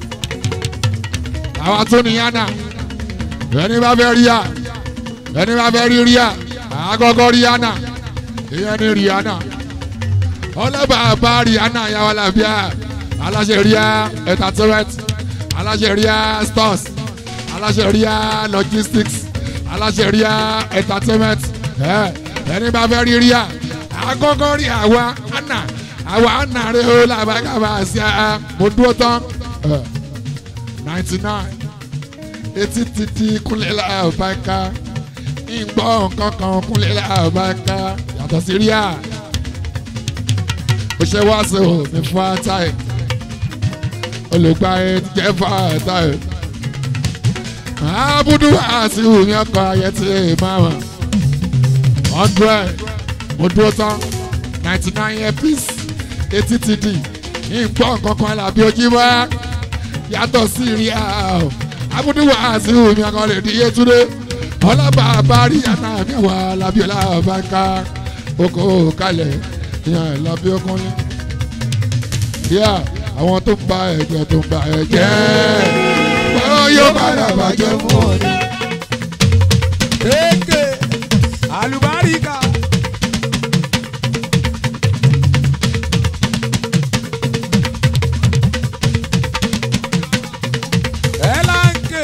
àwa tún ní yánà ẹni bá fẹ́ rí à ẹni bá fẹ́ rí rí à àgọ́gọ́ rí yánà ìyẹn ní rí yánà ọlọ́bàá bá rí yánà yàwó làbíà aláṣẹ rí à entertainment aláṣẹ rí à stores aláṣẹ rí à logistics aláṣẹ rí à entertainment ẹ ẹni bá fẹ́ rí rí à àgọ́gọ́ rí àwa àná àwa àná rẹ ó làbàgàbà sí à mo dúró tán ninety nine etí títí kúnlẹ̀ làbàkà ìgbọ́ nǹkan kan kúnlẹ̀ làbàkà yàtọ̀ sí rí à ó ṣe wá sí òfin fún àtàì olùgbà ẹ jẹ́ fún àtàì abudu àti omi ọkọ̀ ayẹ tí ẹ máa wà hundred mo dúró tán ninety nine earpiece etí ti di ìgbọ́ nǹkan kan làbí ojú wá yàtọ̀ sí rí à abudu àti omi ọkọ̀ lè di yétúndé ọlọ́ba àbárí yàtọ̀ àmì àwọn alábíọ́lá bá ń ká oko kalẹ̀ ìyá ẹ̀ lábẹ́ ọkùnrin. Yá àwọn tó ń ba ẹ̀jẹ̀ tó ń ba ẹ̀jẹ̀. Wọ́n yóò padà bàjẹ́ fún ọ ní. Eke alubarika. Elanke.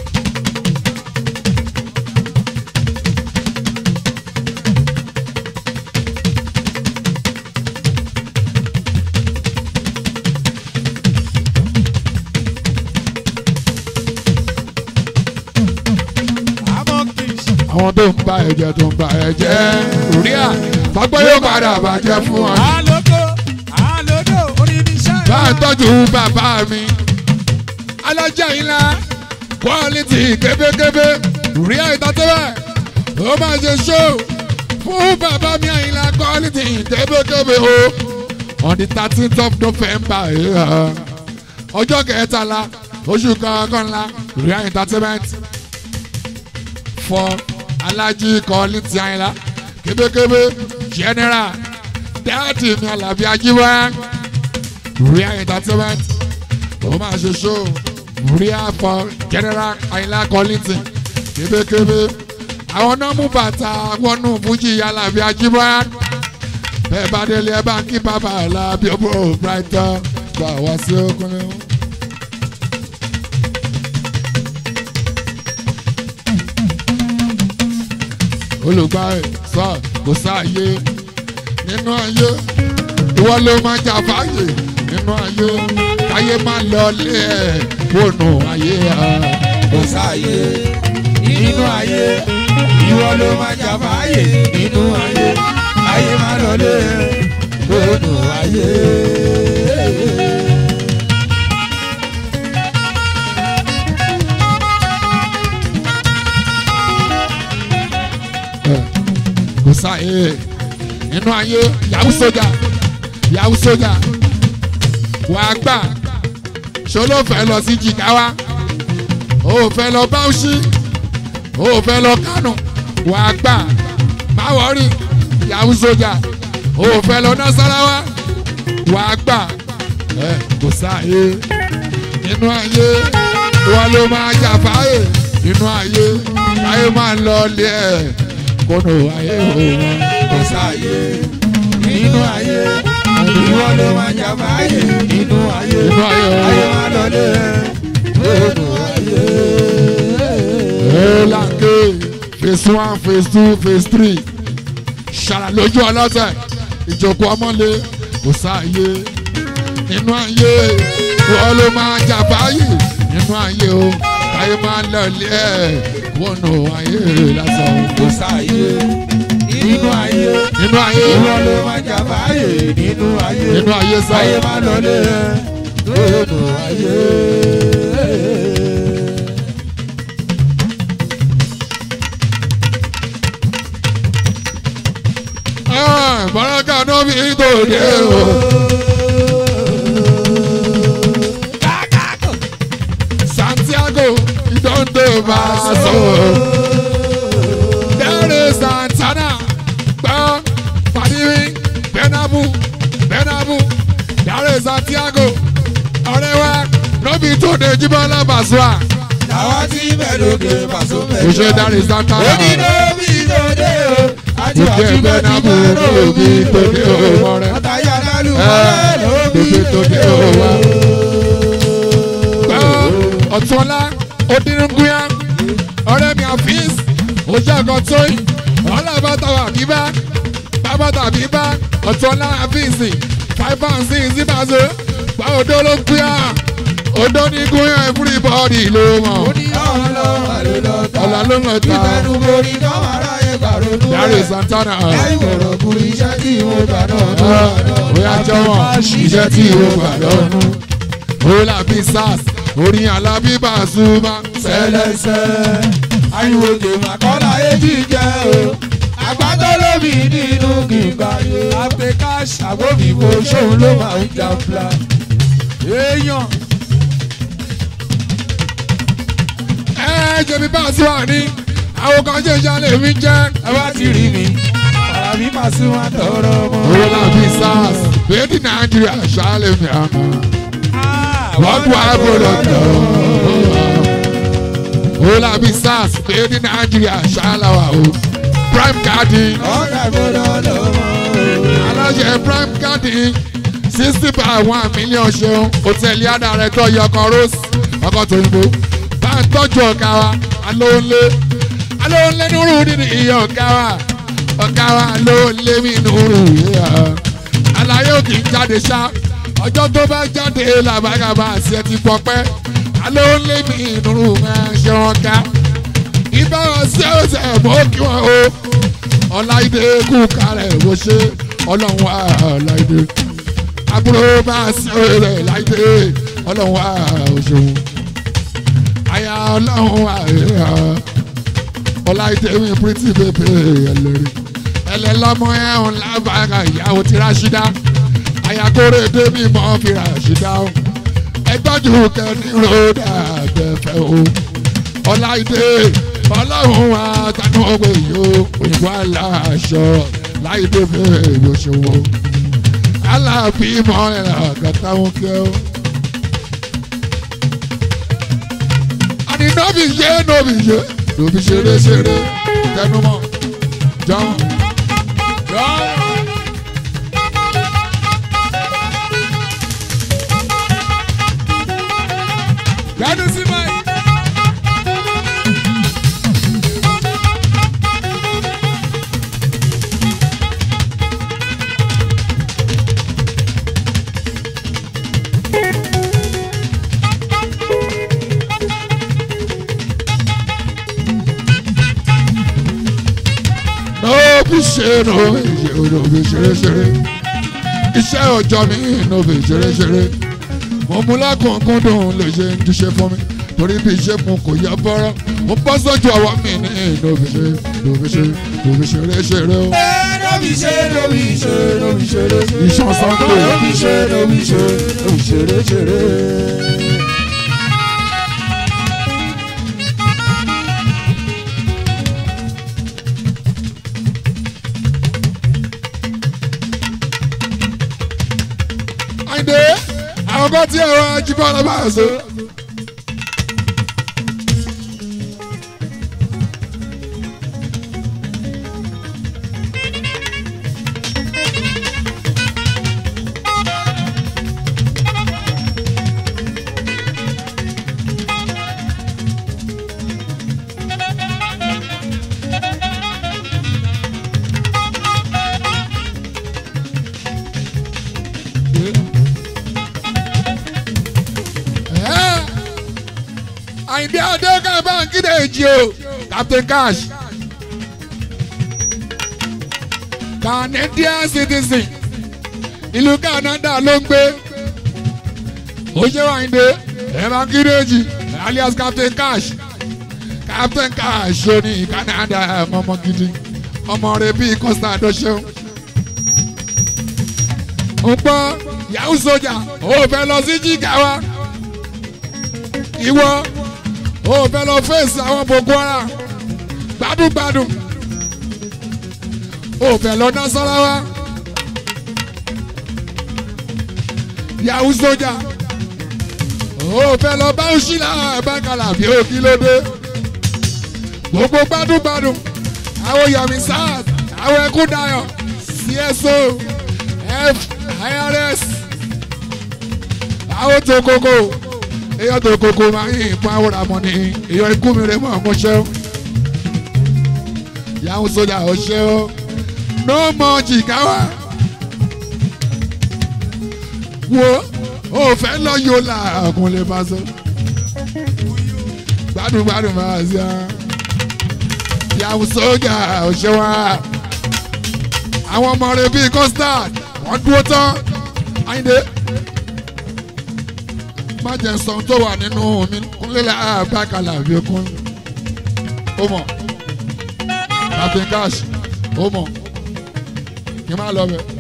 Amokish. Àwọn tó ń ba ẹ̀jẹ̀ tó ń ba ẹ̀jẹ̀. Rí à fagbọ́ yóò padà bàjẹ́ fún ọ ní. Alogo. Alodo. Oníníṣẹ́. bá a tọ́jú bàbá mi. alájà ńlá quality kébékébé rí àìtàtẹ́wẹ̀ ó máa ṣe show fún bàbá mi àyìnlá quality kébékébé o on the thirteenth of november yeah. ọjọ́ kẹtàlá oṣù kọkànlá rí entertainment for alájí quality àyìnlá kébékébé general dáàtì mi àlàbí ajíwá real entertainment ó máa ṣe show real for general ayinla collington kébékébé àwọn náà mú bàtà wọnú fújì alábí ajíbọ́ bẹ́ẹ̀ bá délé ẹ bá ń kí bàbá alábí ọmọ brighton gbà wá sí ọkùnrin. olùgbà ẹ̀ sọ kò sáàyè nínú ayé ìwọ ló máa jà fàáyè nínú ayé káyé máa lọ lé ẹ wọnú ayé ẹ. kò sáàyè nínú ayé ìwọ ló máa jà fàáyè nínú ayé ayé máa lọlé lónú ayé. kò sáyé nínú ayé yahoo sójà yahoo sójà wàá gbà ṣó ló fẹ́ lọ sí jìgáwá ó fẹ́ lọ báwùsí ó fẹ́ lọ kánò wàá gbà má wọ́rí yahoo sójà ó fẹ́ lọ nasarawa wàá gbà ẹ kò sáyé nínú ayé wọn ló máa jà fáyé nínú ayé ayé máa ń lọ lé ẹ kónú ayé òun kò sáàyè nínú ayé ìwọ ló máa jà fàáyè nínú ayé nínú ayé ayé òun. máa lọlé lónú ayé. Elanke phase one phase two phase three ṣàrà lójú ọlọ́tẹ̀ ìjókòó ọmọlé kò sáàyè nínú ayé wọ́n ló máa jà báyìí nínú ayé o káyé máa lọ ilé ẹ̀ wọnú ayé lásán kò sáàyè nínú ayé nínú ayé ìwọ ló máa jà fàáyè nínú ayé nínú ayé ayé sáyé máa lọlé lónú ayé. bọ́lákà náà bí tòde o. Santiago, you don't do Basso. There is Santana, Ba, Fadiwi, Benabu, Benabu. There is Santiago, ọ̀rẹ́ wa, lóbi tó de Jíbọ́lá Bàṣúà. àwa tí mẹ́lòkè pàṣọ Kò mẹ́jọ. ṣe There is Santana. onídó bí tòde o àti Òkè àti Benabu lóbi tó de ọmọ rẹ̀. àtàyà lálù Ẹ lóbi lóbi tó de tòde o. ọmọ gbọ́ ọ̀túnọlá odinunguya ọ̀rẹ́ mi àfíìs ojú ẹ̀kọ́ tóyì ọlọ́bàtà àbíbá bàbàtà àbíbá ọ̀túnọlá àfíìsì five pound six zibazo gba odó ló ń guya odó ní guya everybody ló mọ̀ ó ní ọ̀rọ̀ lọ́wọ́ ló lọ ta. ọ̀là ló ń lọ ta ìfẹ́nu borí káwọn aráyé gbàrónú Dare Santana lẹ́yìn ọ̀rọ̀ kúrú iṣẹ́ tí mo gbà náà tó Ah, wà náà. bóyá jọ̀wọ́ iṣẹ́ tí ìwọ gbà lọ́nu ola bí sars orin alábí Pasuma sẹlẹsẹ ariwo tèmà kọ́lá etí jẹ́ o àgbàdo lómi nínú kìgbà yé apẹkáṣí àgbófìfo ṣóun ló máa ń jà fúlà. èèyàn ẹ jẹbi Pasuma ní àwọn kan jẹ́ ìjà lèmi jẹ́ ẹ bá ti rí mi ọ̀rá Alábí Pasuma tọrọ ọmọ. owó làbí sars bẹ́ẹ̀ni nàìjíríà ṣáálẹ̀ mi àmọ́ wọ́n kú àbúrò tó. owó làbí sars bẹ́ẹ̀ni nàìjíríà ṣáálẹ̀ wà o prime garden Ọ̀gá gbọ́dọ̀ lọ́mọ. aláṣẹ prime garden sixty by one million ṣeun hòtẹ́ẹ̀lì àdàrẹ́tọ̀ yọkọ rose ọkọ̀ tó ń bọ̀ bá ń tọ́jú ọ̀gá wa alóńlé alóńlé nírú nínú iye ọ̀gá wa ọ̀gá wa alóńlé mi nírú iye àlàyé òkè ń jáde ṣá ọjọ́ tó bá jáde làbàgàbà àti ẹ ti pọpẹ́ alóńlé mi nírú máa ṣe wọn ká ibà ọ̀sẹ̀ ọ̀sẹ̀ mọ́ kí wọ́n o ọláìdé kú kárẹ̀ wò ṣe ọlọ́run wà ọláìdé àbúrò bá a sí rẹ̀ láìdé ọlọ́run wà òṣòwò àyà ọlọ́run wà ọláìdé mi pretty baby ẹlẹ́rìí ẹlẹ́lọ́mọ ẹ̀hún lábàárà ìyàwó ti ráṣídá àyàkórè débi mọ́ fi ráṣídá o ẹgbọ́jú kẹ́ni ròdà gbẹ̀fẹ́ o ọláìdé ọlọ́run wa tanú ọgbẹ́ yìí o òyìnbó aláṣọ láìdé bẹ́ẹ̀ ló ṣòwò aláàbí mọ́lẹ̀ àgàtà wọn kẹ́ o. àní nọ́ọ̀bì ṣe nọ́ọ̀bì ṣe nọ́ọ̀bì ṣeré ṣeré tẹnumọ́ jọ́n. Gbádùn sí báyìí. nọ́ọ̀bì ṣe nọ́ọ̀bì ṣe nọ́ọ̀bì ṣeré ṣeré iṣẹ́ ọjọ́ mi nọ́ọ̀bì ṣeré ṣeré mo mú lákùnkúndùn lè ṣe ń jíṣẹ́ fún mi torí bí iṣẹ́ fún kò yẹ bọ́rọ́ mo bọ́ sójú ọwọ́ mi ní nọ́ọ̀bì ṣe nọ́ọ̀bì ṣe nọ́ọ̀bì ṣeré ṣeré o. Lóbi ṣe lóbi ṣe lóbi ṣeré ṣeré. Iṣan Sunday. Lóbi ṣe lóbi ṣe lóbi ṣeré ṣeré. Àyìndé àwọn kan tí ẹ̀rọ ajíbọ̀ ọlọ́ba ẹ̀sọ́. Ẹ́, Àyìndé Adéka báńkì dèjì o Captain Cash Canadian citizen ìlú Canada ló ń gbé ó ṣe Àyìndé ẹ̀ báńkì dèjì alias Captain Cash Captain Cash ó ní Canada ọmọ gidi ọmọ rẹ bíi Costa adọ́ṣẹ́un ń gbọ́ yahoo soja ó fẹ́ lọ sí Jigawa ìwọ ò fẹ́ lọ fèsì àwọn boko haram gbádùngbádùn ò fẹ́ lọ nasarawa yahoo soja ò fẹ́ lọ báwùsílà bákàlà bí ó kí ló dé gbogbo gbádùngbádùn àwọn yomi sars àwọn ẹkúndayọ cso f irs àwọn tó kókó èèyàn tó kókó máa ń yìnbọn àwòrán mọ́ ni èèyàn ikú mi rẹ̀ mọ́ ọmọ ṣẹ́ o. yahoo sójà ò ṣe o no more jìgáwá. wo o fẹ́ lọ yóò la ọkùnrin lè bá sọ. gbádùn gbádùn máa ṣe á. yahoo sójà ò ṣe wá. àwọn ọmọ rẹ̀ bíi custard wọ́n dúró tán. Àyìndé má jẹ́ sọ tó wà nínú mi kúnlẹ̀ àbákalà bí okun ó mọ̀ Captain Cash ó mọ̀ kí n má lọ bẹ̀.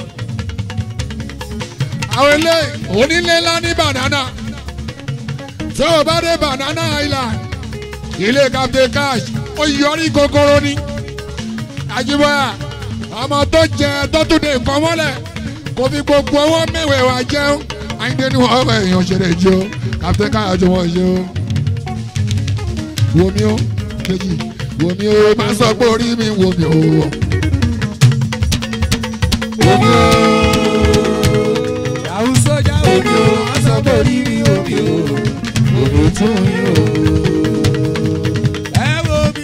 àwọn ilé onílé ńlá ní banana tí o bá dé banana island ilé Captain Cash ó yọrí kòkòrò ní Àjíbọ́yà ọmọ tó jẹ tó tún dé nǹkan mọ́lẹ̀ kò fi gbogbo owó mẹ́wẹ̀ẹ́ wá jẹun àyíndé ní wọ́n ọ̀rọ̀ èèyàn ṣe lè jẹ́ o kàfẹ́ káyọ̀jọ wọn ṣe o. wo mi o kejì wo mi o máa sọ pé orí mi wo mi o. omi o yàwù sójà omi o wọ́n sọ pé orí mi omi o omi tún mi o. ẹ wo mi.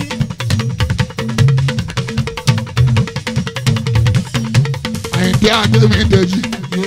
àyíndé àgbẹ̀mí dèjì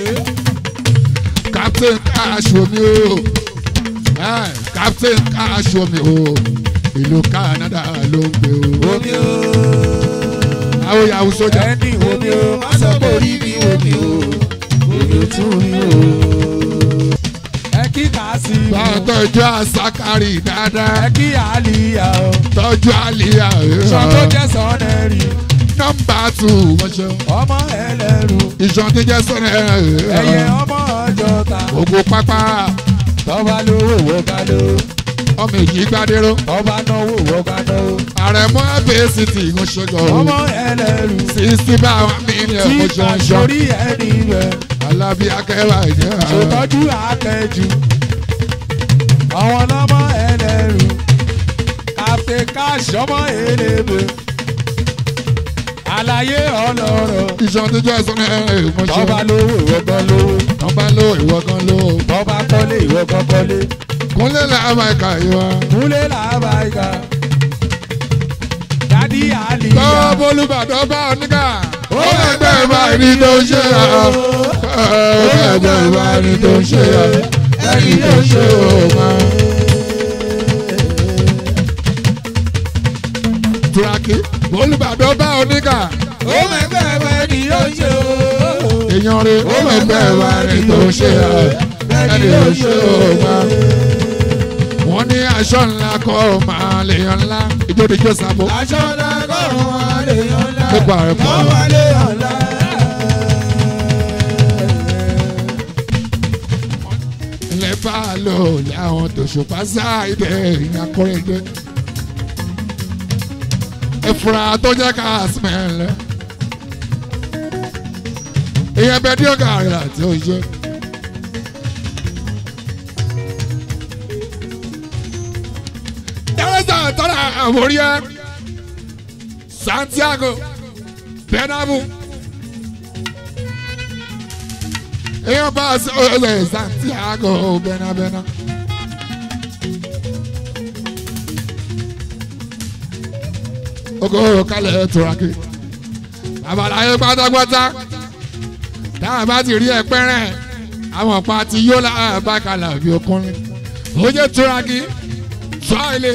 captain cash wo mi o Eh, captain cash wo mi o ìlú Canada ló ń gbé o. omi o àwọn yahoo sójà ẹni omi o wọ́n sọ pé orí mi omi o omi tún mi o. ẹ kí kàásì mi bá o tọ́jú àsákárì dáadáa ẹ kí àlìyá o tọ́jú àlìyá sọ tó jẹ́ sọ́nẹ́rì nọ́mbà tù wọ́n ṣe ọmọ ẹlẹ́rù ìṣàn tí jẹ́ sọ́nà ẹyẹ ọmọ ọjọ́ta ògùn pápá tọ́ba lówó wọ́gá ló ọmọ èjì gbadéró tọ́ba náwó wọ́gá náwó àrẹ̀mọ́ abẹ́sìtì ń ṣọjọ́ ọmọ ẹlẹ́rù sísí bá wà mílíọ̀nù tí mo ṣe ń ṣọ́ àṣorí ẹni rẹ̀ alábí akẹ́wà jẹ́ ṣètọ́jú akẹ́jù àwọn ọlọ́mọ ẹlẹ́rù captain cash ọmọ elébè àlàyé ọlọ́rọ̀ ìṣàn tí jẹ́ sọ́nà mo ṣe tọ́ba lówó ìwọ́gán lówó nọ́mbà ló ìwọ kan ló tọ́ba kọ́lé ìwọ́gán kọ́lé kúnlẹ̀ làwọn ẹ̀ka ìwà múlẹ̀ làbàyíká dádì àlìyá lọ́wọ́ bólúbàdàn bá oníkà ó ẹgbẹ́ ìbáraẹni tó ń ṣe à ó ẹgbẹ́ ìbáraẹni tó ń ṣe à ẹni tó ń ṣe ò máa. turaki bólúbàdàn bá oníkà ó mẹ́gbẹ́ ẹ̀fẹ́ ni yóò ṣe o. èèyàn rẹ̀ ó ẹgbẹ́ ìbáraẹni tó ń ṣe à ẹni tó ń ṣe ò máa. wọ́n ní aṣọ ńlá kọ́ máa lè yan ńlá ìjódìjọ́ sábò. aṣọ lágọ̀rùn wọn lè yan ńlá. Nípa rẹ̀ pọ̀. wọ́n wà lè yan ńlá. ilẹ̀ bá a lò láwọn tòṣùpá sáìdẹ̀ ìyàkọ́rẹ́dẹ́. ìfura tó jẹ́ ká smẹ̀lẹ̀. ìyẹn bẹ díẹ̀ ká rẹ̀ àti òye. dẹ́rẹ́sà tọ́lá àmóríyá Santiago Bernabeu. èèyàn bá a sọ ẹ Santiago bẹ́nabẹ́ná. ogoro kalẹ̀ turaki babaláyé pátápátá táwọn bá ti rí ẹpẹ́rẹ́ àwọn pa ti yó lábàkàlà bí ọkùnrin ó jẹ́ turaki sọ ilé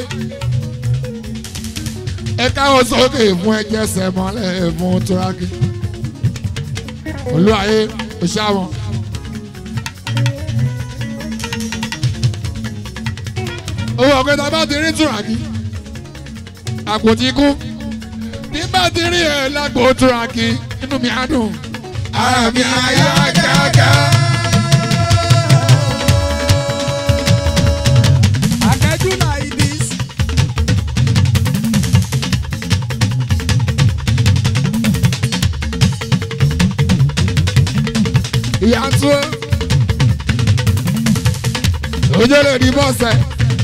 ẹ káwọn sókè fún ẹjẹ sẹmọlẹ fún turaki olúwayé òṣàwọn. owó ọ̀gbẹ́ta bá ti rí turaki àpótí kú ní bá ti rí ẹ lágbo turaki inú mi á dùn ara mi á yá gágá. akẹ́jù like this. ìyá tó ojú lè di bọ́sẹ̀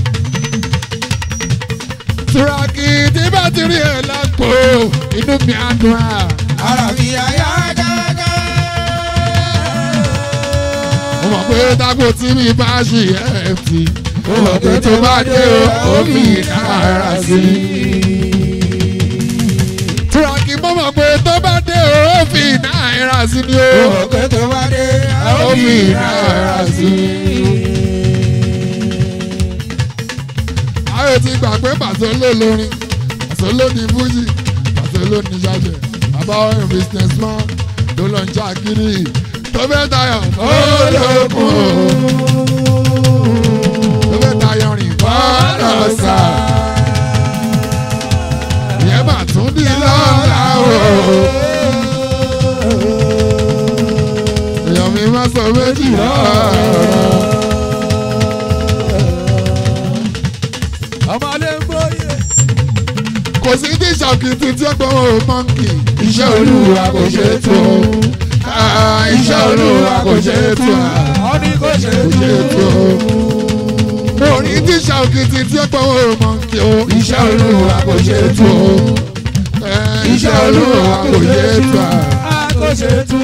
turaki tí bá ti rí ẹ lágbo inú mi á dùn á. ara mi àyà gágá. mo mọ̀ pé tágbó tí mi bá ṣì ẹ̀ ti mo mọ̀ pé tó bá dé o ó fi náírà sí i. turaki mo mọ̀ pé tó bá dé o ó fi náírà sí ni o. òkè tó bá dé ó fi náírà sí i. ayé ti gbà pé pàṣẹ ló lórin pàṣẹ ló ní fújì pàṣẹ ló ní ṣàṣẹ bàbá ọ̀rìn business man ló lọ ń ṣàkiri tó fẹ́ tayọ̀ olókun tó fẹ́ tayọ̀ rìn bọ́ọ̀lù sà ìyẹn mà tún di lọ́la o èèyàn mi má sọ méjì lọ́rọ̀. ọmọlé ń bóyè. kò kò sí tí ṣàkìtì tí ó gbọ́ mọ́ǹkì. iṣẹ́ olúwa kò ṣe é tó. Ah, iṣẹ́ olúwa kò ṣe é tó. Ó ní kò ṣe é kò ṣe é tó. tó. orí tí ṣàkìtì tí ó gbọ́ mọ́ǹkì o. Iṣẹ́ olúwa kò ṣe é tó. Eh, iṣẹ́ olúwa kò ṣe é tó. A kò ṣe é tó.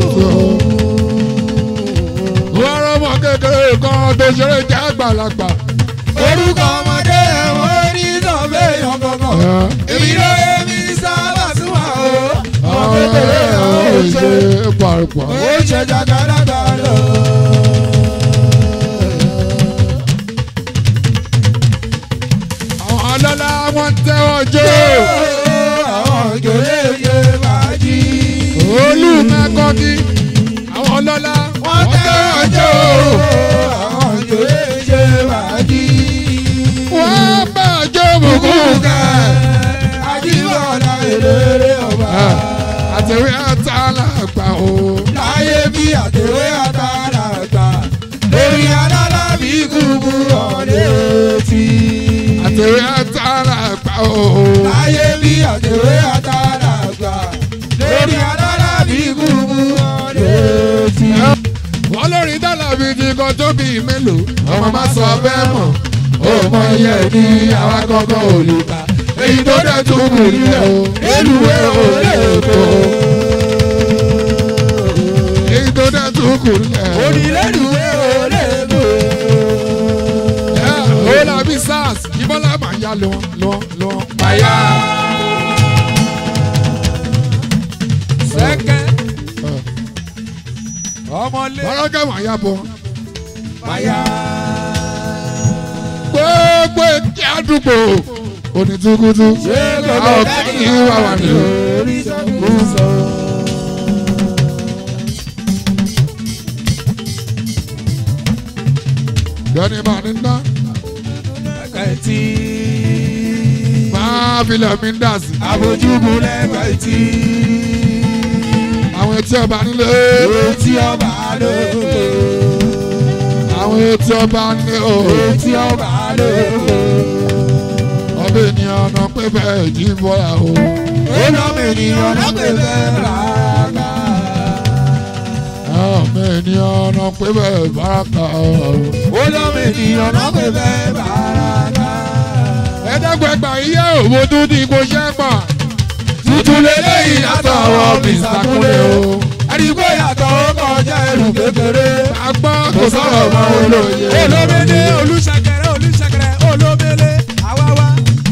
wọ́n rọ́mọ kékeré kan tó ṣeré jẹ́ àgbàlagbà. Orúkọ ọmọdé ẹ̀wọ̀n ní sọ̀fẹ́ yàn kankan. Èmi ló yẹ mi sábà súnmọ́ o. Ọmọ kékeré ẹ̀ ó ṣe. pàrọ̀pọ̀. Ó ṣe jàgàdàgà lọ. àwọn ọlọ́lá wọn tẹ́wọ́ jó. Àwọn òjòlè yé fàájì. olùmẹ̀kọ́ni àwọn ọlọ́lá Wọ́n tẹ́wọ́ jó. Àwọn òjòlè yé fàájì. wọ́n bá jó bùkún. Kúkẹ́ Ajíbọ̀lá eléré ọba. àtẹ̀wé àtàlàgbà o. Láyé bí àtẹ̀wé àtàràgbà. Lórí alálábí kúkú ọ̀lẹ́ tí. àtẹ̀wé àtàlàgbà o. Láyé bí àtẹ̀wé àtàràgbà. Lórí alálábí kúkú ọ̀lẹ́ tí. wọ́n lórí dálàbí ti kan tó bí mélòó. ọmọ má sọ bẹ́ẹ̀ mọ̀. ó mọ iye ní àwa kankan ò lè kà. èyí tó dẹ̀ tún kù nílẹ̀ o. èlùwẹ̀ ò lè kó. èyí tó dẹ̀ tún kù nílẹ̀ o. Onílẹ̀dùwẹ̀ ò lè bò. ó làbí sars ìbọ́lá máa yá lọ lọ lọ. Màyà. Sẹ́kẹ̀. Ọmọlé. ọlọ́gẹ́ máa yá bọ̀. Màyà. gbogbo ètí àdúgbò onítúkútú. Ṣé gbogbo àwọn dáàdì kìí wà wà ní o. orí sọ́kùsọ? lọ́ni máa ní ná. Lẹ́kẹ̀tì. máa filẹ̀ mi ń dà sí. Àbójúbu lẹ́kẹ̀tì. àwọn etí ọba nílé. Etí ọba lóko. àwọn etí ọba nílé o. Etí ọba lóko. ọbẹ̀ ènìyàn ọ̀nà pé bẹ́ẹ̀ jí bọ́lá o. Ó lọ́mọ ènìyàn lọ́gbẹ̀ẹ́ rárá. ọbẹ̀ ènìyàn ọ̀nà pé bẹ́ẹ̀ báraka o. ó lọ́mọ ènìyàn náà pé bẹ́ẹ̀ bàràkà. ẹ̀ẹ́dẹ́gbẹ̀gbà iye òwò tó ní kò ṣẹ́ pọ̀. tuntun lélẹ́yìn látọwọ́ Mr. Kúnlé o. ẹni kó yàtọ̀ ó kọjá ẹrù kékeré. a gbọ́ kò sọ̀rọ̀ mọ́ olóye. olómele olùṣàkẹrẹ olùṣàkẹrẹ olómele àwáwá.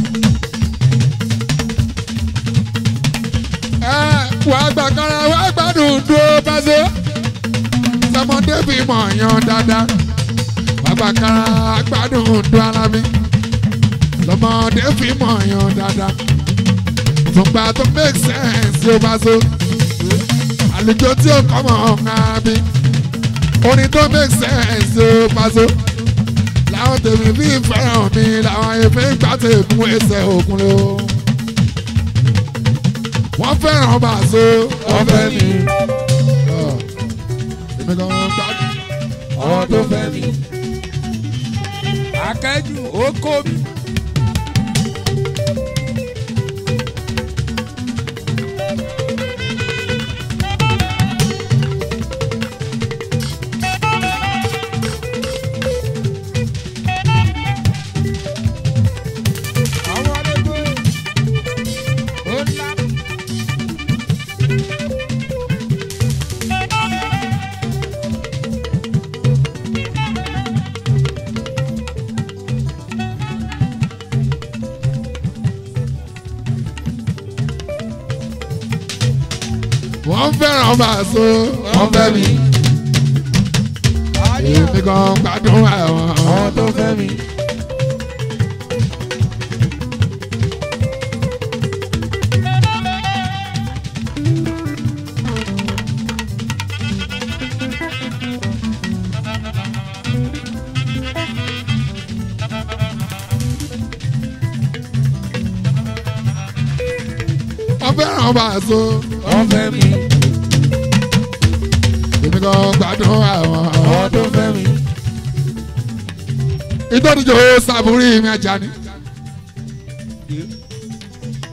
ẹ wàá gbàgbọ́ra wàá gbádùn dúró báṣọ. sọmọdé fi mọ̀ yan dáadáa. wàá gbàgbọ́ra gbádùn dúró alámi. sọmọdé fi mọ̀ yan dáadáa. tùgbà tó make sense yóò báṣọ. àlùjọ tí ó kọ́ mọ̀ ọ̀hún bí. orin tó make sense yóò báṣọ. làwọn tèmi fi fẹ́ràn mi làwọn èèfé gbà tèmú ẹsẹ̀ òkun lé o wọ́n fẹ́ràn bàṣọ. wọ́n fẹ́ mi èmi kan gbádùn. àwọn tó fẹ́ mi. akẹ́jù ó kó mi. àwọn arúgbó ó ńlá. wọ́n fẹ́ràn bàṣọ. wọ́n fẹ́ mi. èmi kan gbádùn àwọn. àwọn tó fẹ́ mi. wọ́n fẹ́ràn bàṣọ. wọ́n fẹ́ mi. èmi kan gbádùn àwọn. àwọn tó fẹ́ mi. ìtọ́jú sàbúrì mi ajá ni.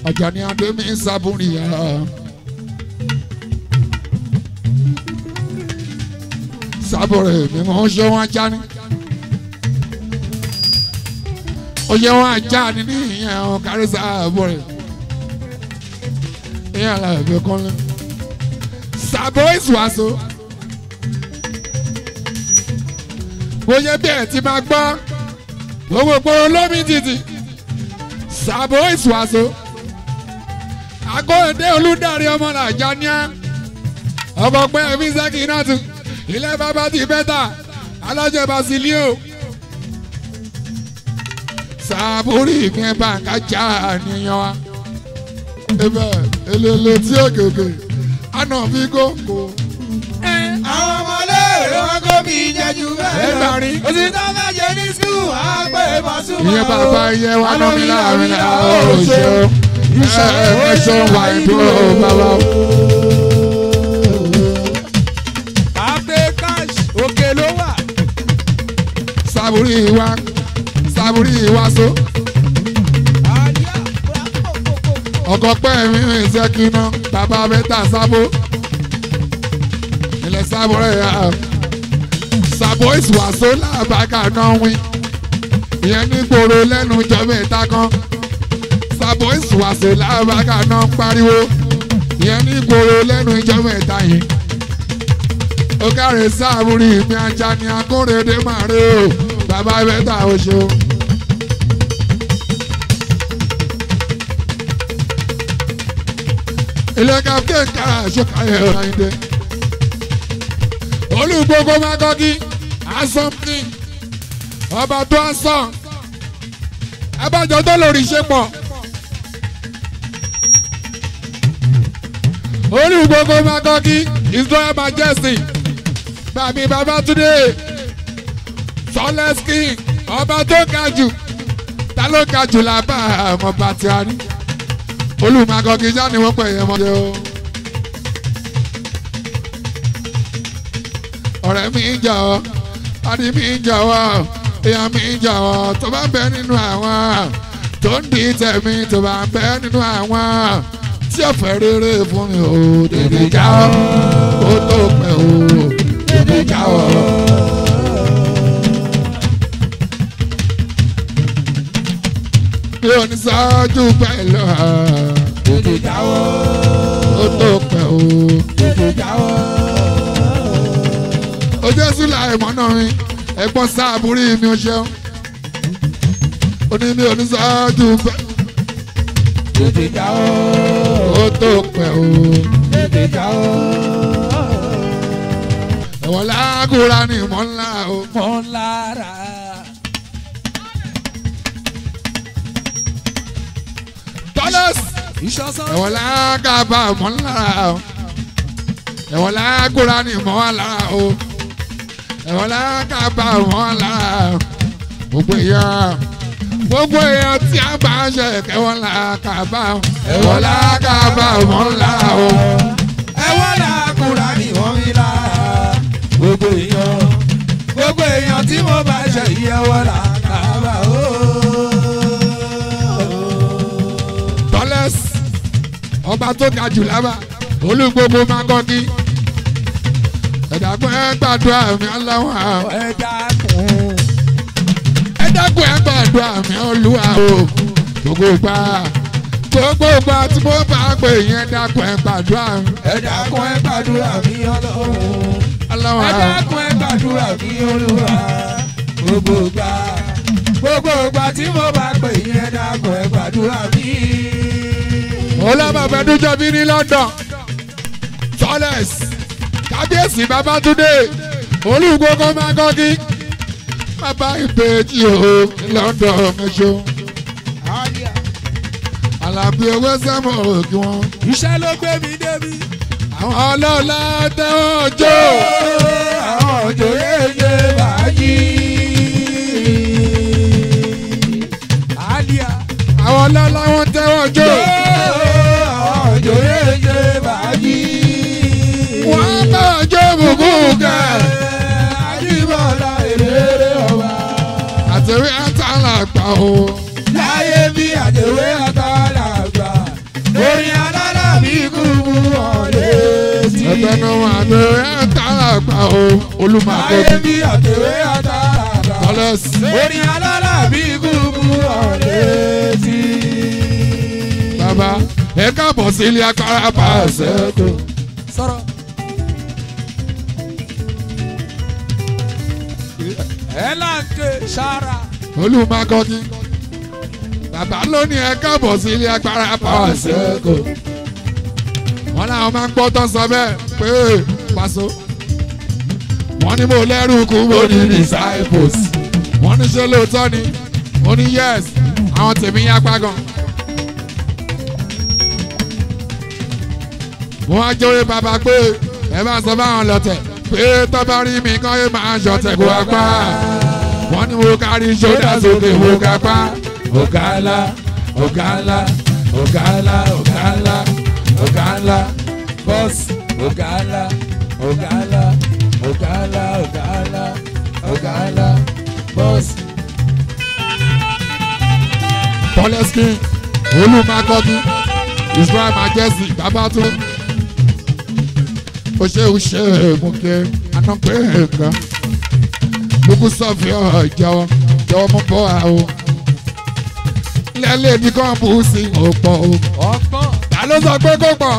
Àjàní Adémi Sábúrìyà. Sábúrì mi mọ̀ ń ṣe wọn ajá ni. Oyè wọn ajá ni ní ìyẹn ọ̀ kárí sábúrì. Ìyẹn àlàyé kọ́lé. Sàbó ìsùwàsó. Bóyá bí ẹ̀ ti máa gbọ́ gbogbo gbòòrò lómi títì sàbò ìsùwàsó akóyèdè olùdarí ọmọ làjà níà ọkọ̀pẹ́ ẹ̀mí sẹ́kì náà tún ilé bàbá ti bẹ́tà alájẹ basilio sàbúrì ìpín bàǹkà já níyan wa ebe elele tí òkèkè àná fi góńgó àwọn ọmọléèrè wọn kó mi jẹjú bẹ́ẹ̀ lọ. Ẹgbàrin. òsì tó bá jẹ ní sùkúù á pè é Pasuma. ìyẹn bàbá yẹ wà lómi láàrin àwọn òṣèlú ẹ ẹ ṣe wà ìdúró bàbá o. àpè cash òkè ló wà. sábúrì wa sábúrì wa so àyà ọkọ pẹ́ mi rìn sẹ́kínà bàbá mẹ́ta sábó ilẹ̀ sábó rẹ̀ yà sábó ìsùwàsó làbàkà náà wí ìyẹn ní gbòòrò lẹ́nu jọ́bẹ̀ ìta kan sábó ìsùwàsó làbàkà náà pariwo ìyẹn ní gbòòrò lẹ́nu ìjọ́bẹ̀ ìta yìí ó káre sábúrì mi ajá ni akóredé màrí o bàbá mẹ́ta oṣù. ilé kàfé kára ṣọkàyẹ ọ̀ràyìndé olùgbogbo magọ́gí asọ́mpì ọba tó asọ́ abájọ tó lórí ṣe pọ̀ olùgbogbo magọ́gí his royal majesty bàbí babatunde sọlẹ́sì ọba tó ga jù ta ló ga jù lábà àwọn bàtí a ní olùmọ̀gọ́gí já ni wọ́n pè é mọ́jẹ́ o. ọ̀rẹ́ mi ń jà ọ́ adi mi ń jà ọ́ èèyàn mi ń jà ọ́ tó bá ń bẹ nínú àwọn tó ń di tẹ̀mí tó bá ń bẹ nínú àwọn tí ọ̀fẹ́ rere fún mi ò tètè já ọ́ ó tó pẹ́ o tètè já ọ́. mi ò ní sáájú pẹ̀lú ẹ̀ tètè jáwọ́ ó tó pẹ́ o. tètè jáwọ́. ojú ẹsùn láì mọ́nà mi ẹ̀gbọ́n sáàbùrí mi ò ṣeun ó ní mi ò ní sáájú pẹ́ tètè jáwọ́ ó tó pẹ́ o. tètè jáwọ́. ẹ̀wọ̀n lágùrà ni mọ́ ńlá o. mọ́ lára. tọ́lẹ́sì ìṣọ́sán. ẹ̀wọ̀n lágàbà mọ́ ńlá o. ẹ̀wọ̀n lágùrà ni mọ́ ńlá o. ẹ̀wọ̀n lágàbà mọ́ ńlá o. gbogbo èèyàn gbogbo èèyàn tí a bá ń ṣe kẹwọn làkàbà ẹ̀wọ̀n lágàbà mọ́ ńlá o. ẹ̀wọ́n làkúrà ni wọ́n mi lára. gbogbo èèyàn gbogbo èèyàn tí mo bá ṣe ìyẹ̀wọ̀ làkàbà ó. tọ́lẹ́s ọba tó ga jù lábà olúgbogbo máa kọ́ kí ẹ̀dàgbọ́n ẹ gbàdúrà mi aláwọ̀ àwọn ẹ dákun. ẹ dákun ẹ gbàdúrà mi olúwa o gbogbo gbà gbogbo gbà tí mo bá pè yẹn dákun ẹ gbàdúrà mi ẹ dákun ẹ gbàdúrà mi ọlọ́run. aláwọ̀ ẹ àwọn dákun ẹ gbàdúrà mi olúwa. gbogbo gbà gbogbo gbà tí mo bá pè yín ẹ dákun ẹ gbàdúrà mi. olùbàbẹ̀ dújọ́ bí ní London tọ́lẹ́s kábíyèsí babátúndé olúgbogbo máa kọ́ kí bàbá ìbejì o ní London mẹ́sàn. Àlàbí owó sẹ́mu òkè wọn. iṣẹ́ ló gbé mi débi. Àwọn ọlọ́lá tẹ́wọ́n jó. àwọn òjòyè ṣe bàájì. àlìyá. Àwọn ọlọ́lá wọn tẹ́wọ́n jó. àwọn òjòyè ṣe bàájì. Wọ́n bá jó bùkú kẹ̀. àdìbọ̀lá èrè ọba. Àtẹ̀wé àtàlà gbà o. láyé bí àdèwé àtàlà gbà àtẹnu àtẹwé àtàràgbà o olùmọ̀kọ́ ayé bí àtẹ̀wé àtàrà. tọ́lẹ́sì. orin alára bí gúgú ọ̀lẹ́ tí. bàbá ẹ káàbọ̀ sí ilé agbára bá a ṣẹ́kù. sọ̀rọ̀. ẹ láǹkè sára. olùmọ̀kọ́ ni bàbá lónìí ẹ káàbọ̀ sí ilé agbára bá a ṣẹ́kù. wọ́n láwọn máa ń gbọ́ tán sọ bẹ́ẹ̀ pé pàṣọ. wọ́n ní mo lẹ́rù kú mo ní disciples. wọ́n ní ṣe lóòótọ́ ni mo ní yes àwọn tèmi yá pa gan. mo wá jóye bàbá pé ẹ bá sọ fáwọn lọ́tẹ̀ pé tọ́ba rí mi kán yé máa ń ṣọ̀tẹ̀ kó apá. wọ́n ní mo kárí ṣódà sókè mo kápá. ọ̀gá ńlá ọ̀gá ńlá ọ̀gá ńlá ọ̀gá ńlá ọ̀gá ńlá bọ́ọ̀sì ọ̀gá ńlá ọ̀gá ńlá ọ̀gá ńlá ọ̀gá ńlá ọ̀gá ńlá bọ́ọ̀sì. Poleskin olùmọ̀kọ́bí Israel Majesty Babatunde ó ṣe ó ṣe èmùkẹ́ anọ́pẹ́ ẹ̀ka lókù sọ́fì ọ̀hún jẹ́wọ́ jẹ́wọ́ mú bọ́ a o lẹ́lẹ́ ní kàn bú sí òpó o ọgbọ́n ta ló sọ pé kó pọ̀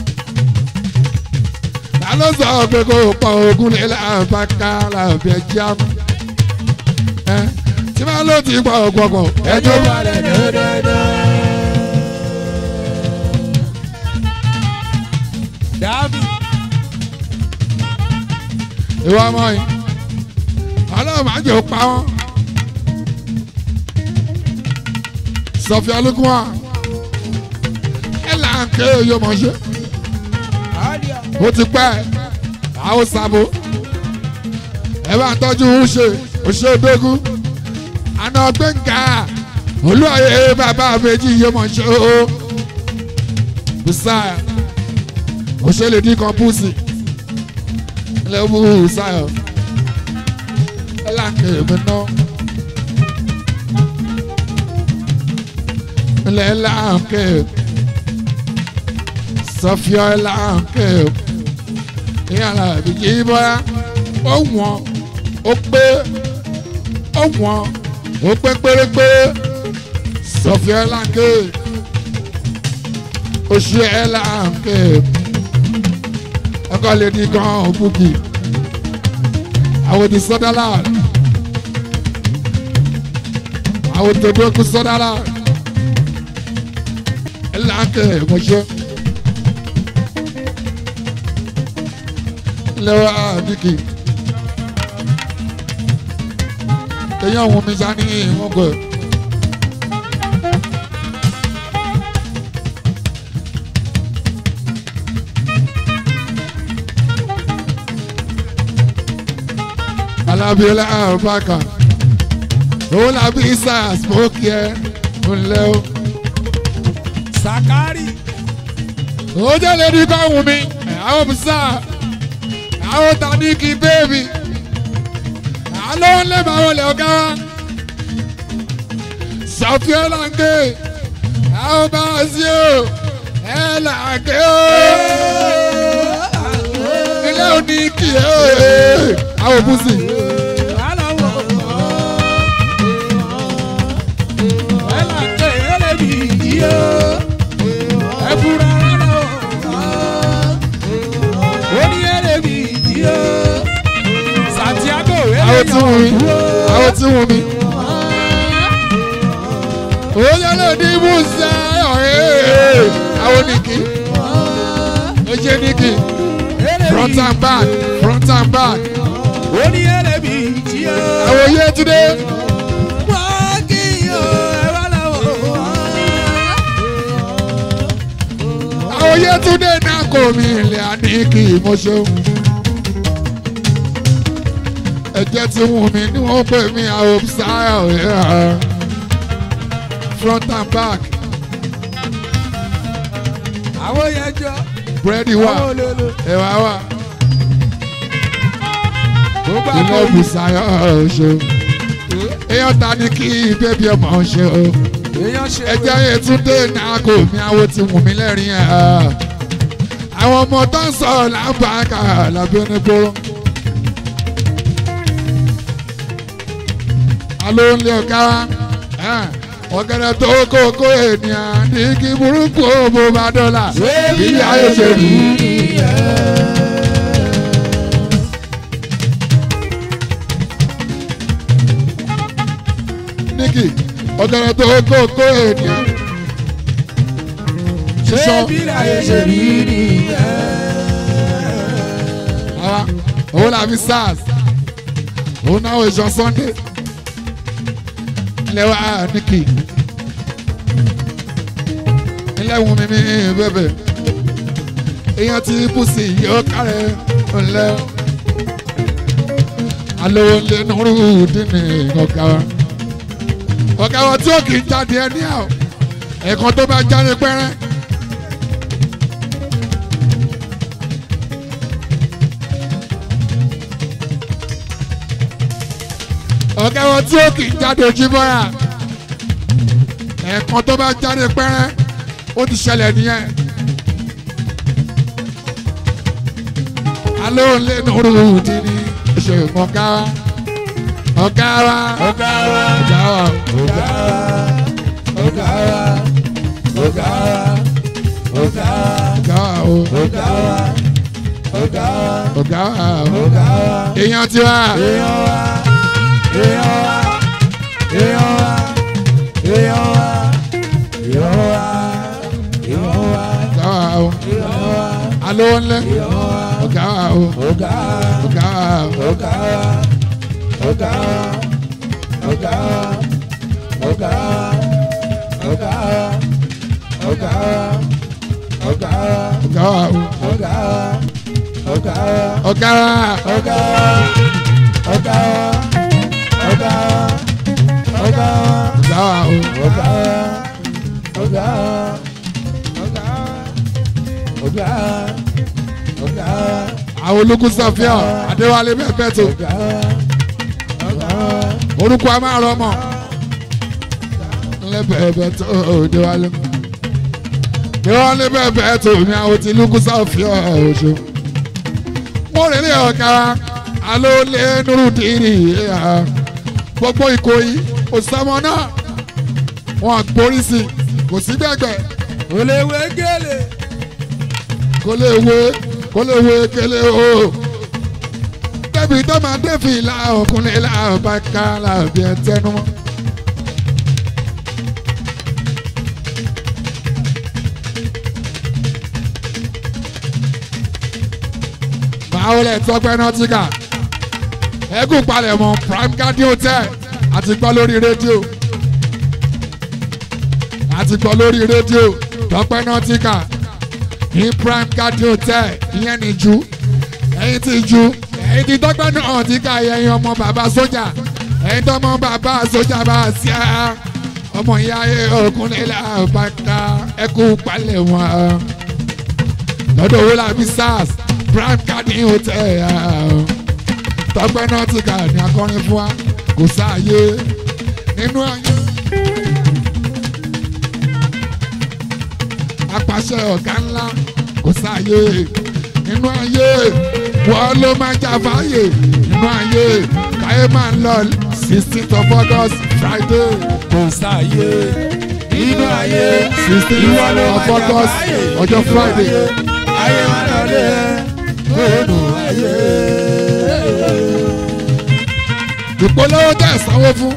ta ló sọ pé kó pọ̀ ogun lè láǹfààní láǹfààní jáàmù ẹ tí wọ́n ló ti pọ̀ gbọ̀gbọ̀ ẹjọ́ balẹ̀ dẹ́dẹ́dẹ́. dàbí ìwọ ọmọ yìí ọlọ́run máa jẹ́ òpa wọn. sọfì alukuma ẹ là ń ké yóò mọ̀ ṣe àdìyà ó ti pẹ́ àwọn sábò ẹ bá ń tọ́jú ṣe òṣè dógún àná gbẹ̀ngà olúwàyè bàbá méjì yóò mọ̀ ṣe o bisaya òṣèlè dín kan púùsì lẹ́wọ́ sáyọ̀ ẹ là ń ké mi náà. ilẹ̀ láǹkè sọfíọ́ láǹkè ìyàrá ìbíjì bọ́lá ó wọ̀n ó pé ó wọ̀n ó pé pérépé sọfíọ́ láǹkè oṣù ẹ̀ láǹkè ọkọ̀ lè di gan òbúkì àwọn ti sọ́dọ́là àwọn tó dókú sọ́dọ́là láǹkè mọ̀ṣẹ́. lọ́wọ́ àdìkì. èyàn òun mi sá ní ìwọ̀n gbọ́. alábíọ́lá àbáka òun làbí sars mọ́kì ẹ̀ ńlẹ́ o. sàkárì ó jẹ́ lẹ́ni kọ́ wù mí àwọn bùsà àwọn tàníkì bẹ́ẹ̀bì àlọ́ ń lé màá wọlé ọ̀gá wa sọfíà làǹkè àwọn bá a sí o ẹ làǹkè o ilé òní kì í àwọn bùsì aláwọ̀ ẹ là ń tẹ̀ ẹ́ lẹ́bi yìí o ẹ fura aláwọ̀ ó ní ẹ́ lẹ́bi yìí o Santiago àwọn tí wù mí àwọn tí wù mí. ó yẹ lẹ́ni bùsà ọ̀hẹ́ àwọn nìkì ó jẹ́ nìkì front and back front and back ó ní ẹ́ lẹ́bi yìí o. àwọn yé túndé. wọ́n kì í o ẹ wá láwọ̀ àwọn yẹtúndé náà kò mí ilé àníkì mo ṣeun. ẹ̀jẹ̀ tí wù mí ni wọ́n pè mí àwọn sáyà òyà front and back àwọn yẹn jọ búrẹ́dì wà àwọn olólo ẹ̀wà wà gbogbo ilé àpò ìbùsàyà ṣeun. èèyàn ta ni kí bébí ọmọ ṣe o. èèyàn ṣe ẹ̀jẹ̀ yẹtúndé náà kò mí àwọn tí wù mí lẹ́rìn ẹ̀ àwọn ọmọ tó ń sọ làbàkà làbí onígboro. alo ń lé ọ̀gá wa ọ̀gẹ̀dẹ̀ tó kókó ènìyàn ní kí burúkú òbò bá dọ́là bí ayé ṣe rí. níkì ọ̀gẹ̀dẹ̀ tó kókó ènìyàn. sísọ bí láyé ṣe rí nìyẹn. àwa òun làbí sars òun náà ìjọ sunday ilé wa níkì ilé wù mí ní bẹ́bẹ̀ èèyàn ti bùsì yóò kárẹ̀ ńlẹ̀ alówó ńlẹ̀ nùrù dínì ọ̀gá wa ọ̀gá wa tí ó kì í jáde ẹni à ẹ̀kan tó bá jáde pẹ́rẹ́. ọ̀gá wọn tí ó kì í jáde ojú bọ́ra ẹ̀ẹ̀kan tó bá jáde pẹ́rẹ́ ó ti ṣẹlẹ̀ nìyẹn. alẹ́ òun lé nùrù dì ní ṣe ọ̀gá wa ọ̀gá wa ọ̀gá wa ọ̀gá wa ọ̀gá wa ọ̀gá wa ọ̀gá wa ọ̀gá ọ̀gá wa wa o ọ̀gá wa ọ̀gá wa ọ̀gá wa o ọ̀gá wa. èèyàn tiwa èèyàn wa èèyàn wa èèyàn wa èèyàn wa èèyàn wa èèyàn wa ọ̀gá wa o èèyàn wa alẹ́ òun lé èèyàn wa ọ̀gá wa o ọ̀gá ọ̀gá wa o ọ̀gá ọ̀gá ọ̀gá ọ̀gá ọ̀gá ọ̀gá ọ̀gá ọ̀gá wa o ọ̀gá ọ̀gá ọ̀gá wa ọ̀gá ọ̀gá ọ̀gá ọ̀gá ọ̀gá wa o ọ̀gá ọ̀gá ọ̀gá ọ̀gá ọ̀gá àwọn ológun sọfíà adéwálé bẹ́ẹ̀ bẹ́ẹ̀ tó ọ̀gá ọ̀gá orúkọ a máa rọ ọmọ lẹ́bẹ̀ẹ́bẹ́ tó déwálé déwálé bẹ́ẹ̀ tó ní àwọn tí lukú sọfíà oṣù mo rìn ní ọ̀gá alólè nurudiri gbogbo ìkòyí òsàmọ náà wọn gborí sí kò sí gbẹgbẹ olèwé gèlè kó lè wé kó lè wé kélé o débi tó máa dé fìlà ọkùnrin làbá ká làbí ẹ tẹnu mọ́. báwo lẹ tọpẹ náà ti kà ẹgùn palẹ̀mọ́ prime garden hotel àti gbọ́ lórí rédíò àti gbọ́ lórí rédíò tọpẹ náà ti kà ní prime garden hotel ìyẹn ní ju ẹ̀yin ti ju ẹ̀yin ti tọpẹ náà ti kà ẹ̀yin ọmọ bàbá sójà ẹ̀yin tọmọ bàbá sójà bá a sí a ọmọ ìyá ayé ọkùnrin làbàtà ẹkú palẹ̀mọ́ lọ́dọ̀ owó làbí sars prime garden hotel tọpẹ náà ti kà ní akọrin fún wa kò sáàyè nínú ayé. apàṣẹ ọ̀gá ńlá kò sáàyè nínú ayé wọ́n ló máa jà fáyè nínú ayé káyé máa ń lọ sixteenth of august friday kò sáyé nínú ayé sixteenth ìwọ ló of máa jà august fáyé ọjọ́ nínú friday ayé. ayé máa lọ lé nínú ayé. ìpolówó tẹ̀ sanwó fún.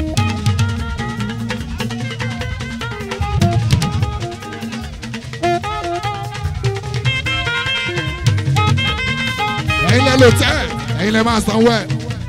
ẹ̀yin lẹ lò tẹ́ ẹ̀yin lẹ máa sanwó ẹ̀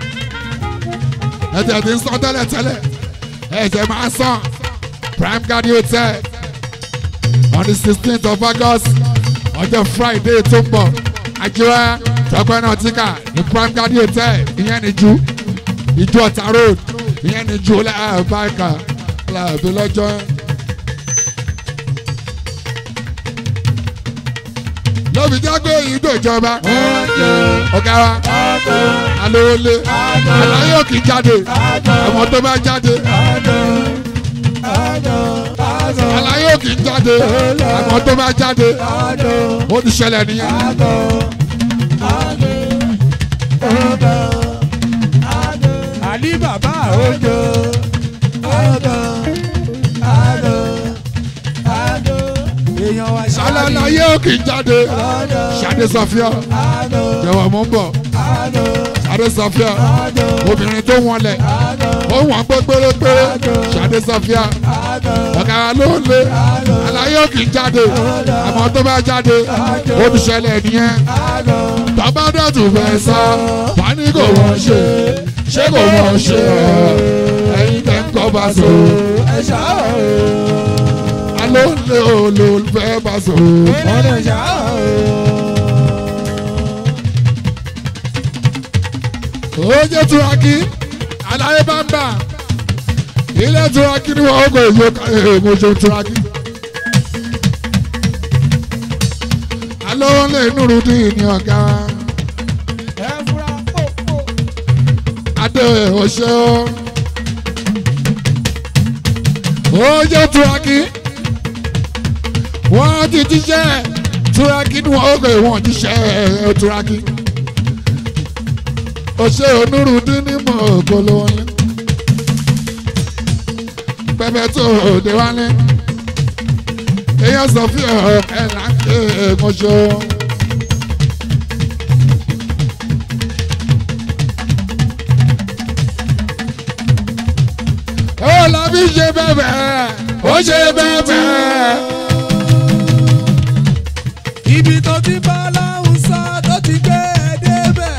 ẹ̀jẹ̀ ti ń san tẹ́lẹ̀ tẹ́lẹ̀ ẹ̀jẹ̀ máa san prime garden hotel on the sixteenth of august ọjọ́ friday tó ń bọ̀ àjọyọ̀ tọpẹ́ náà ti kà ní prime garden hotel ìyẹn ní ju ìjọ ọ̀tà road ìyẹn ní ju láàbáìkà láàbí lọ́jọ́ lóbi jágbé ìdó ìjọba ọ̀gá wa alóolé aláyọ̀ kì í jáde ọmọ tó bá jáde Adó, adó, àlàyé òkè ń jáde àmọ́ tó bá jáde ó ti ṣẹlẹ̀ nìyẹn. àní bàbá òjò èèyàn wa ṣáláyé àlàyé òkè ń jáde ṣàdé sọfíà jẹ̀wọ̀ mọ́ ń bọ̀ ṣàdé sọfíà obìnrin tó wọlẹ̀ ó wọ̀n pé pérépéré ṣàdé sọfíà ọ̀gá ló ń lé àlàyé òkè ń jáde àmọ́ tó bá jáde ó ti ṣẹlẹ̀ nìyẹn. tọ́ba dọ̀tù fẹ́ sá wà ní kò wọ́n ṣe ṣé kò wọ́n ṣe ẹ̀yin tẹ̀ ń kọ́ bá so ẹ̀ṣá aló ń lé olùfẹ́ bá so. ọ̀nà ẹ̀ṣá ó jẹ́ turaki aláyé bá ń bà ilé turaki ni wọ́n kò yọ mo ṣe turaki. aló ń lé nurudin ní ọ̀gá ẹ fura pòpò. adé ọ̀ṣẹ́ ọ́. ó jẹ́ turaki wọ́n ti jíṣẹ́ turaki ni wọ́n kò wọ́n jíṣẹ́ turaki. ọ̀ṣẹ́ onírúdín ní mọ̀ ògbóló wọn lé. pẹpẹ tó òde wálé. èèyàn sọ fún ọ̀ ẹ̀ là ń ké mọ́ṣọ́. ó làbí ṣe bẹ́ẹ̀ ó ṣe bẹ́ẹ̀. ibi tó ti bá láwùsá tó ti gbé ẹ débẹ̀.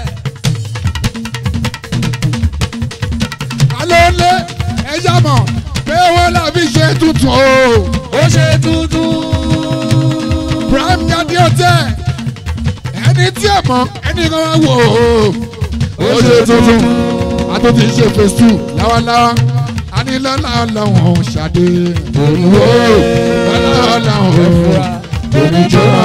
alẹ́ lé ẹja mọ̀ pé wọ́n làbí ṣe tuntun o. ó ṣe tuntun. prime gadi hotel ẹni tí ẹ mọ ẹni kan wá wò ó. ó ṣe tuntun àtúntì ṣe phase two láwaláwa anilọ́lá ọlọ́run ṣàdé òyìnbó lọ́lá ọlọ́run oníjọba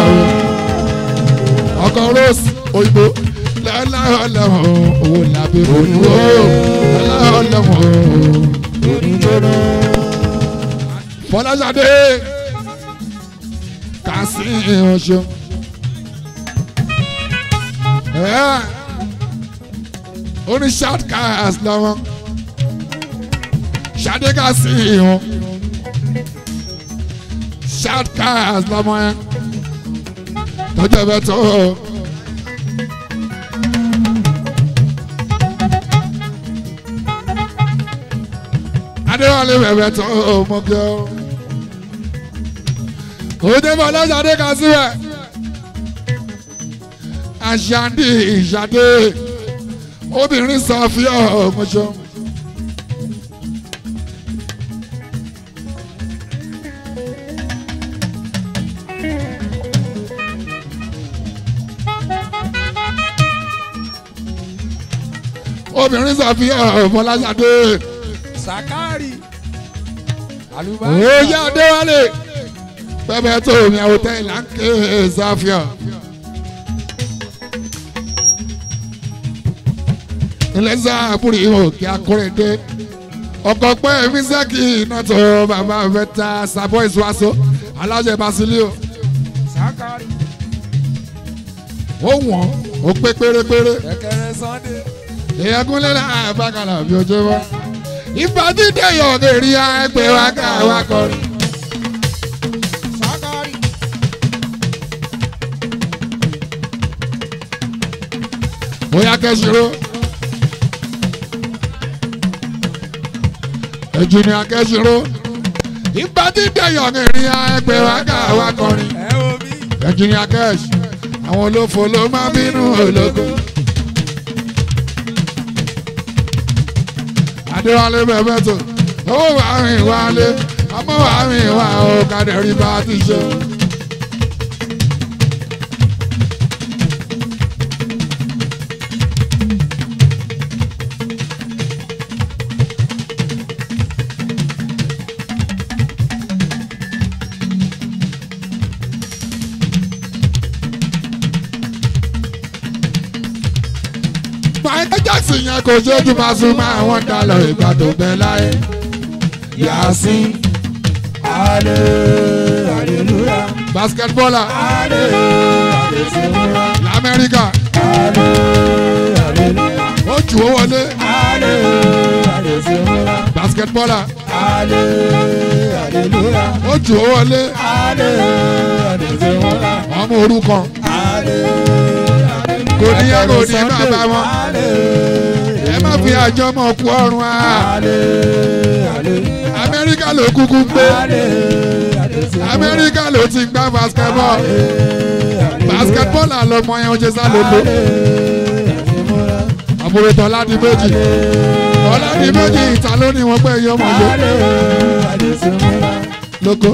ọkọ̀ rose òyìnbó lọ́lá ọlọ́run owó làbẹ́ òyìnbó lọ́lá ọlọ́run oníjọba. fọláṣadé kàsí ọṣọ. ó ní shortcast lọ́wọ́ ṣadé kàsí wọn shortcast lọ́mọ yẹn tọ́jú ẹ̀fẹ́ tó. adéwálé bẹ̀bẹ̀ tó mọ́kẹ́ ọ́ òde fọlọ́sàdé kan síbẹ̀ àṣàndì ìṣàdé obìnrin sọ fí ọmọṣọ. obìnrin sọ fí ọmọlásàdé sàkárì. òye adéwálé bẹ́ẹ̀ tó mi àwòtẹ́ ìlànkè sáfíà. ilé sáàbùrì òkè akóredé ọkọ̀ pẹ́ mísẹ́kì iná tó bàbá fẹ́ta sàbọ̀ ìṣúwàsó alájẹ basilio sàkárì. ó wọ̀n ó pé pérépéré kẹ̀kẹ́rẹ́ sunday. èèyàn kúnlẹ̀ náà bákàlà bí ojú wa ìfà dídé yọ̀ọ̀gẹ̀ rí ẹgbẹ́ wa ká wa kọrin. sàkárì. bóyá kẹ́sìrò. ẹ̀jìnì akẹ́sìrò. ìgbà tí dẹ̀yọ̀ ní ìrìn ẹgbẹ́ wa ká wa kọrin. ẹ wo mi. ẹ̀jìnì akẹ́sì. àwọn olófo ló máa bínú ológo. adéwálé bẹ̀bẹ̀ tó. owó wà rìn wálé. ọmọ wà rìn wá o kàdẹ́rì bá ti ṣe. Michael Jackson yẹn kò ṣojú máa sún máa wọ́n dá lọ ìgbà tó bẹ láyé. yasin Ale, hallelujah. basketballer Ale, hallelujah. lamẹ́ríkà Ale, hallelujah. ó jù ó wọlé Ale, hallelujah. basketballer Ale, hallelujah. ó jù ó wọlé Ale, hallelujah. ọmọ orúkọ Ale, kò ní yẹ kò ní bàbá wọn Ale, ẹ má fi àjọmọ̀ kú ọrùn á Ale, hallelujah. amẹ́ríkà ló kúkú gbé Ale, hallelujah. amẹ́ríkà ló ti gbá basketball basketball àlọ́mọ yẹn ó ṣe sá lóko àbúrò tọ́lá di méjì tọ́lá di méjì ìta ló ní wọn pé iye ọmọ yẹn lóko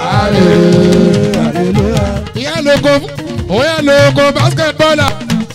ìyẹn lóko òyà lóko basketballer.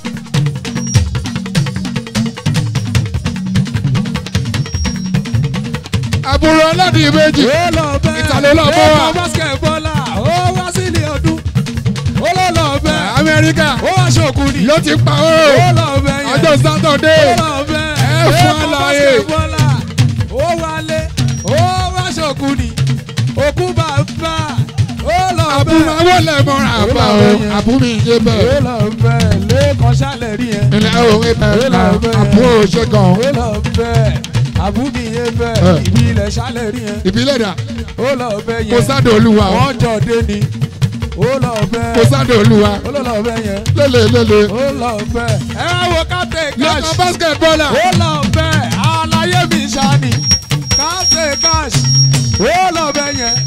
àbúrò ọlọ́dì méjì ìtàlẹ́ lọ bọ́ wa basketbọ́lá ó wá sílé ọdún ó lọ lọ bẹ amẹ́ríkà ó wá ṣòkun ni ló ti pa ó ó lọ bẹ yẹn ọjọ́ sátọ̀dé ó lọ bẹ ẹ fún àlàyé. basketbọ́lá ó wálé ó wá ṣòkun ni òkú bàbá ó lọ bẹ àbúrò awọ́lẹ̀ mọ́ra àbá o àbúrò ìdè ó bẹ́ẹ̀ lọ bẹ lẹ́ẹ̀kan ṣálẹ̀ rí yẹn ilẹ̀ òwe bẹ́ẹ̀ náà àbúrò ṣe gan ó lọ bẹ àbúmi yẹn bẹ Eh. ìbí ilẹ̀ ṣálẹ̀ rí yẹn ìbílẹ̀ dà ó lọ bẹ kò yẹn sáde olúwa o wọ́n jọ dé ni ó lọ bẹ kò sáde olúwa ó lọ lọ bẹ yẹn lélẹ̀ lélẹ̀ ó lọ bẹ ẹ wá wo captain cash lọ́kàn basketballer ó lọ bẹ àlàyé mi ṣáni captain cash ó lọ bẹ yẹn.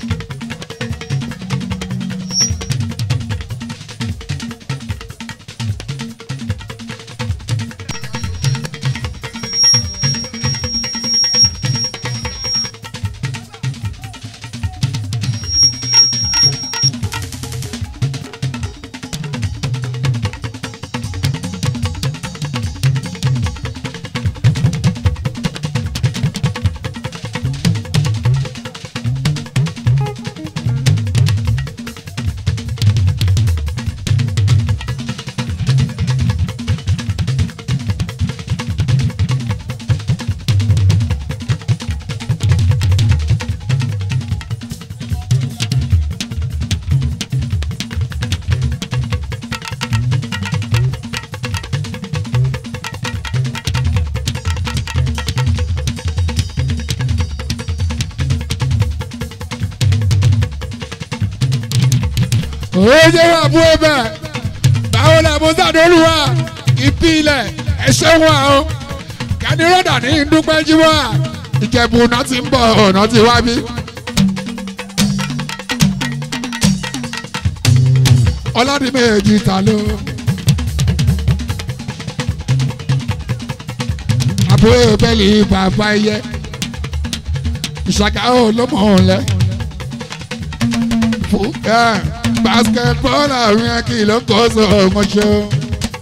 oye wa bú ẹbẹ báwo la mo sáde olúwa ìpìlẹ̀ ẹ̀ṣẹ̀ wa o kẹ́nìrọ́dà ní dúpẹ́ jíwá ìjẹ̀bù náà ti ń bọ̀ ọ̀nà ti wá bí. ọlọ́dún méjì ta ló. àbúrò bẹ́ẹ̀lì bàbá ẹyẹ ìṣàkà ó ló mọ̀ ọ́n lẹ́ fún ẹ basketball àwọn akí ló kó so ọmọṣẹ́ o.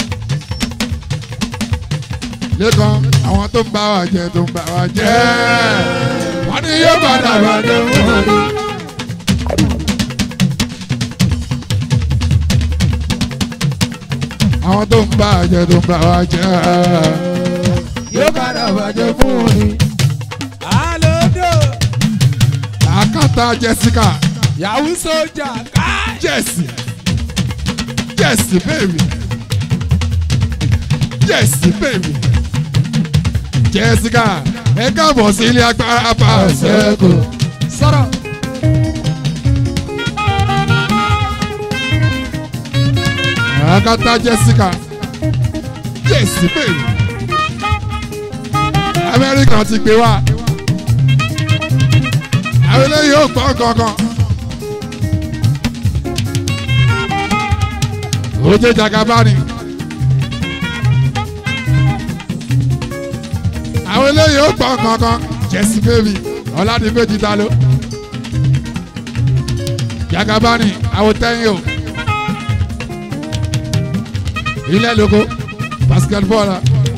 lẹ́kàn àwọn tó ń bá wa jẹ tó ń bá wa jẹ wọ́n ní yóò padà wá dé wọ́n ní. àwọn tó ń bá wa jẹ tó ń bá wa jẹ yóò padà bàjẹ́ fún un ni. àlọ́dọ̀ àkàtà Jessica yahoo sójà káì. Jessie Jessie baby Jessie baby Jessica ẹ káàbọ̀ sí ilé agbára bá a ṣẹ́kù. sọ̀rọ̀. Akata Jessica Jessie baby Amẹ́ríkà ti gbé wá àwọn eléyìí ò gbọ́ kankan. Oje Jagabani. Àwọn eléyìí ó gbọ́ kankan. Jesse baby Ọládìméjì ta ló. Jagabani àwọn tẹ́yìn o. Ilé lóko basketball.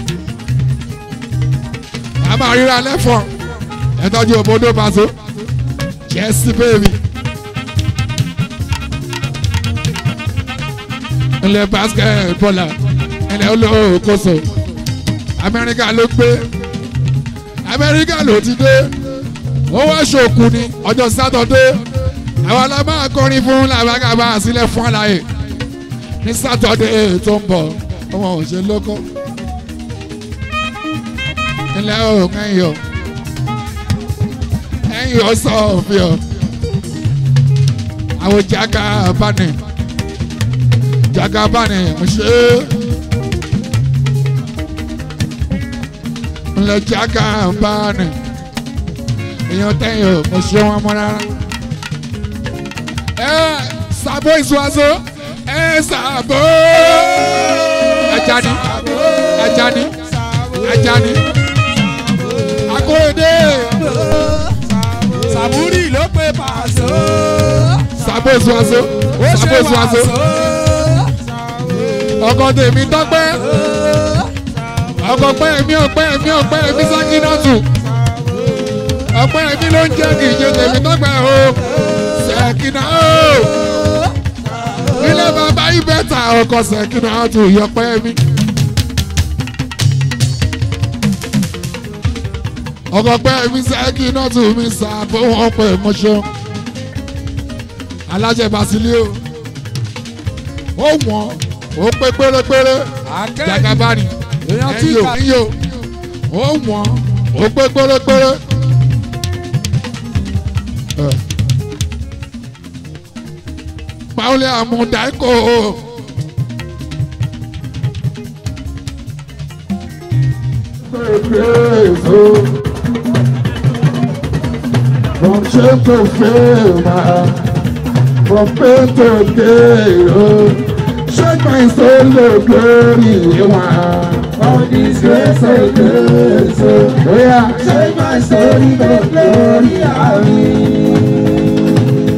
A máa ríra lẹ́fọ̀n. Ẹ tọ́jú òbodò paṣọ. Jesse baby. ilẹ̀ basketbọ́là ilẹ̀ olókoso amẹ́ríkà ló gbé amẹ́ríkà ló ti dé ó wá ṣòkù ní ọjọ́ sátọ̀dé àwọn la máa kọrin fún làbágàbá sílẹ̀ fún àlàyé ní sátọ̀dé tó ń bọ̀ ọmọ òṣèlú lóko ilẹ̀ òun ẹ̀yìn o ẹ̀yìn o sọ òfin o àwọn jaga bani jaga bani mo ṣe é ilẹ̀ jaga bani èèyàn tẹ̀yìn o mo ṣe wọn mọ́ rárá ẹ sàbó ìṣúwàṣọ ẹ sàbó ajani ajani ajani akóredé sàbúrì ló pe pàṣọ. sàbó ìṣúwàṣọ sàbó ìṣúwàṣọ ọkọ tèmi tọpẹ ọkọ pẹ mi ọpẹ mi ọpẹ mi sákínàtù ọpẹ mi ló ń jẹ kì í ṣe tèmi tọpẹ o sẹkínà o ilé bàbá ibẹ̀ta ọkọ̀ sẹ̀kínà tù yọpẹ́ mi. ọkọ̀ pẹ́ mi sẹ́kínà tù mí sàbò wọn pẹ̀ mọ́ṣọ́. alájẹ basilio ó wọ́n ó pé pérépéré jagabani èèyàn tí ẹ̀yọ kà ẹ̀yọ ó wọ́n ó pé pérépéré. Ẹ̀. Paule Amundaiko. From shame to fame, ah, from pain to gain, oh. shake my soul to glory, ah. All this grace of grace, oh oh, yeah, shake my soul to glory, ah.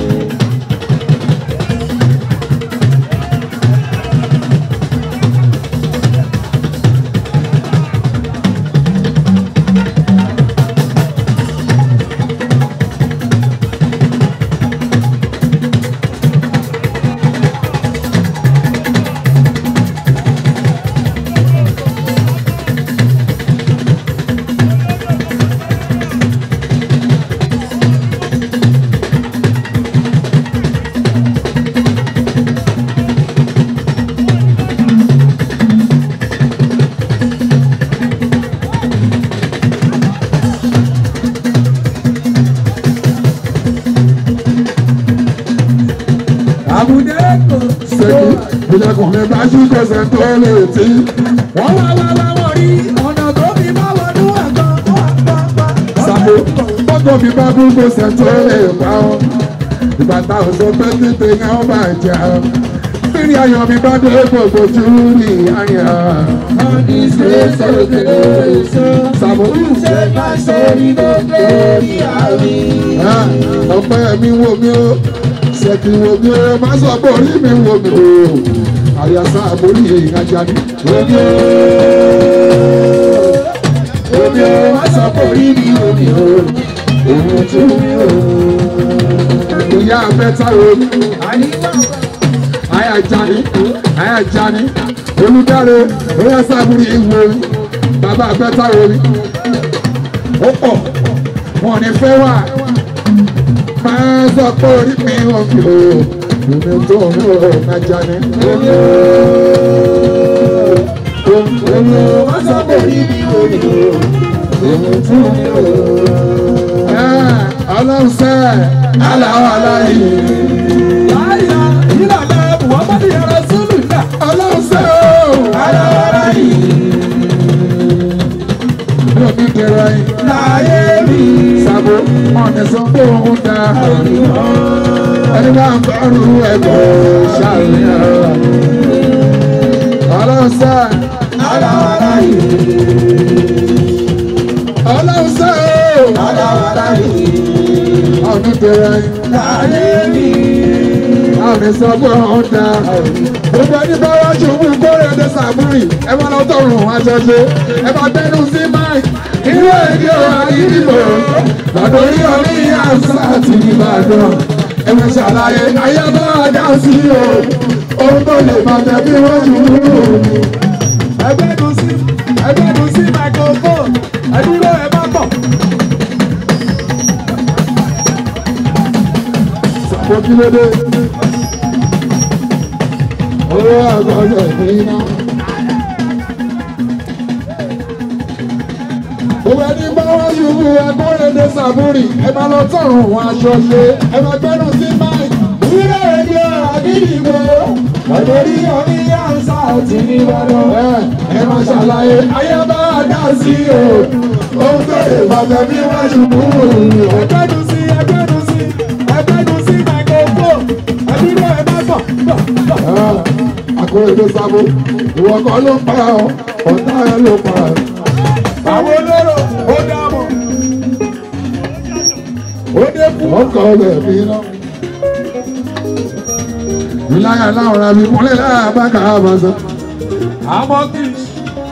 àbùdé kò Sẹ́kì, ilẹ̀kùn mi bá ṣí kẹsẹ̀ tó lè tí. wọ́n wá wá wá wọ́n rí ọ̀nà tó fi bá wọnú ẹ̀gbọ́n wá wá wá. Sàbò, bọ́kọ̀ mi bá kú kẹsẹ̀ tó lè pa ọ́. Ìgbà táwọn sọ pé títí ń àwọn bá jà ọ́. Bírí ayọ̀ mi bá dé gbogbo júrì ayọ̀. All this grace of grace, oh, Sàbò, shake my soul to glory, ah. ah, ọpẹ́ mi wò mí o. Sẹ́kì wò mí o, má sọ pé orí mi wò mí o. Àyàsá àbórí ìrajà ni. Omi o, omi o, wá sọ pé orí mi omi o, òun tún mi o. Ìyá mẹ́ta wo mi. Àníwá Àyà Jani, àyà Jani, olùdarí, oyè sábúrì ìwò mi, bàbá àgbẹ̀ta wo mi. Ó pọ̀, wọn ò ní fẹ́ wà. Máa sọ pé orí mi ò fi o, èmi tó mi ò má Jani. omi o, omi o, wá sọ pé orí mi omi o, òun tún mi o. Ẹ́, Ọlọ́run sẹ́, aláwọ̀ aláyè. Láyà ìlànà Muhammadu yàrá sólù náà. Ọlọ́run sẹ́ o, aláwọ̀ aláyè. Mi ò ní kẹrẹ yín. Láyé mi, Sàbò, ọ̀nà sọ pé òun dá. Ẹni bá ń bọ́rù ẹ̀kọ́ ṣàlùyàn. Ọlọ́run sẹ́, aláwọ̀ láyé, ọlọ́run sẹ́ o, aláwọ̀ láyé, ọ̀nà kẹrẹ yín. láyé mi. Ọ̀nà sọ pé òun dá. Gbogbo ẹni bá wá ṣubú kórè ẹ̀dẹ̀ sàbúrì. Ẹ máa lọ tọrùn aṣoṣe. Ẹ bá gbẹ́nu sí máìkì. Inú èdè ọ̀rọ̀ àyídìbò. Lọ́dọ̀ orí orí àṣà àti Ìbàdàn. Ẹ máa ṣàlàyé ayé bá a dá sí o. Ohun tó lè máa tẹ̀ bí wọ́n ṣubú. ẹgbẹ́nu sí ẹgbẹ́nu sí microphone ẹdúró ẹ má bọ̀. Sàbòkí lóde. owó àgọ́jọ ìpínná. Òwe ní báwa ṣubú agbóredé sàbúrì, ẹ máa lọ tọrùn wọn aṣọ ṣe, ẹ máa gbẹ́nu sí máìkì. Wíwá èdè àgídìgbò, ọ̀dọ́rí orí àǹsà ti ní Ìbàdàn. Ẹ máa ṣàlàyé ayé bá a dá sí o, ohun tó lè bàtẹ́ bí wọ́n ṣubú. Ẹgbẹ́nu sí ẹgbẹ́nu sí ẹgbẹ́nu sí microphone, ẹbí náà ẹ má bọ̀ bọ̀ bọ̀. Agbóredé sábó, ìwọ kan ló pa ọ́, ọ̀tá ẹ ló pa ọ́ àwọn olóró ó dámọ̀ ó dé fún ọkọ̀ ọbẹ̀ mi ná. ìláyà láwọn ra mi kúnlẹ̀ láyà bá kà á bá sọ. àmọ́ kì í.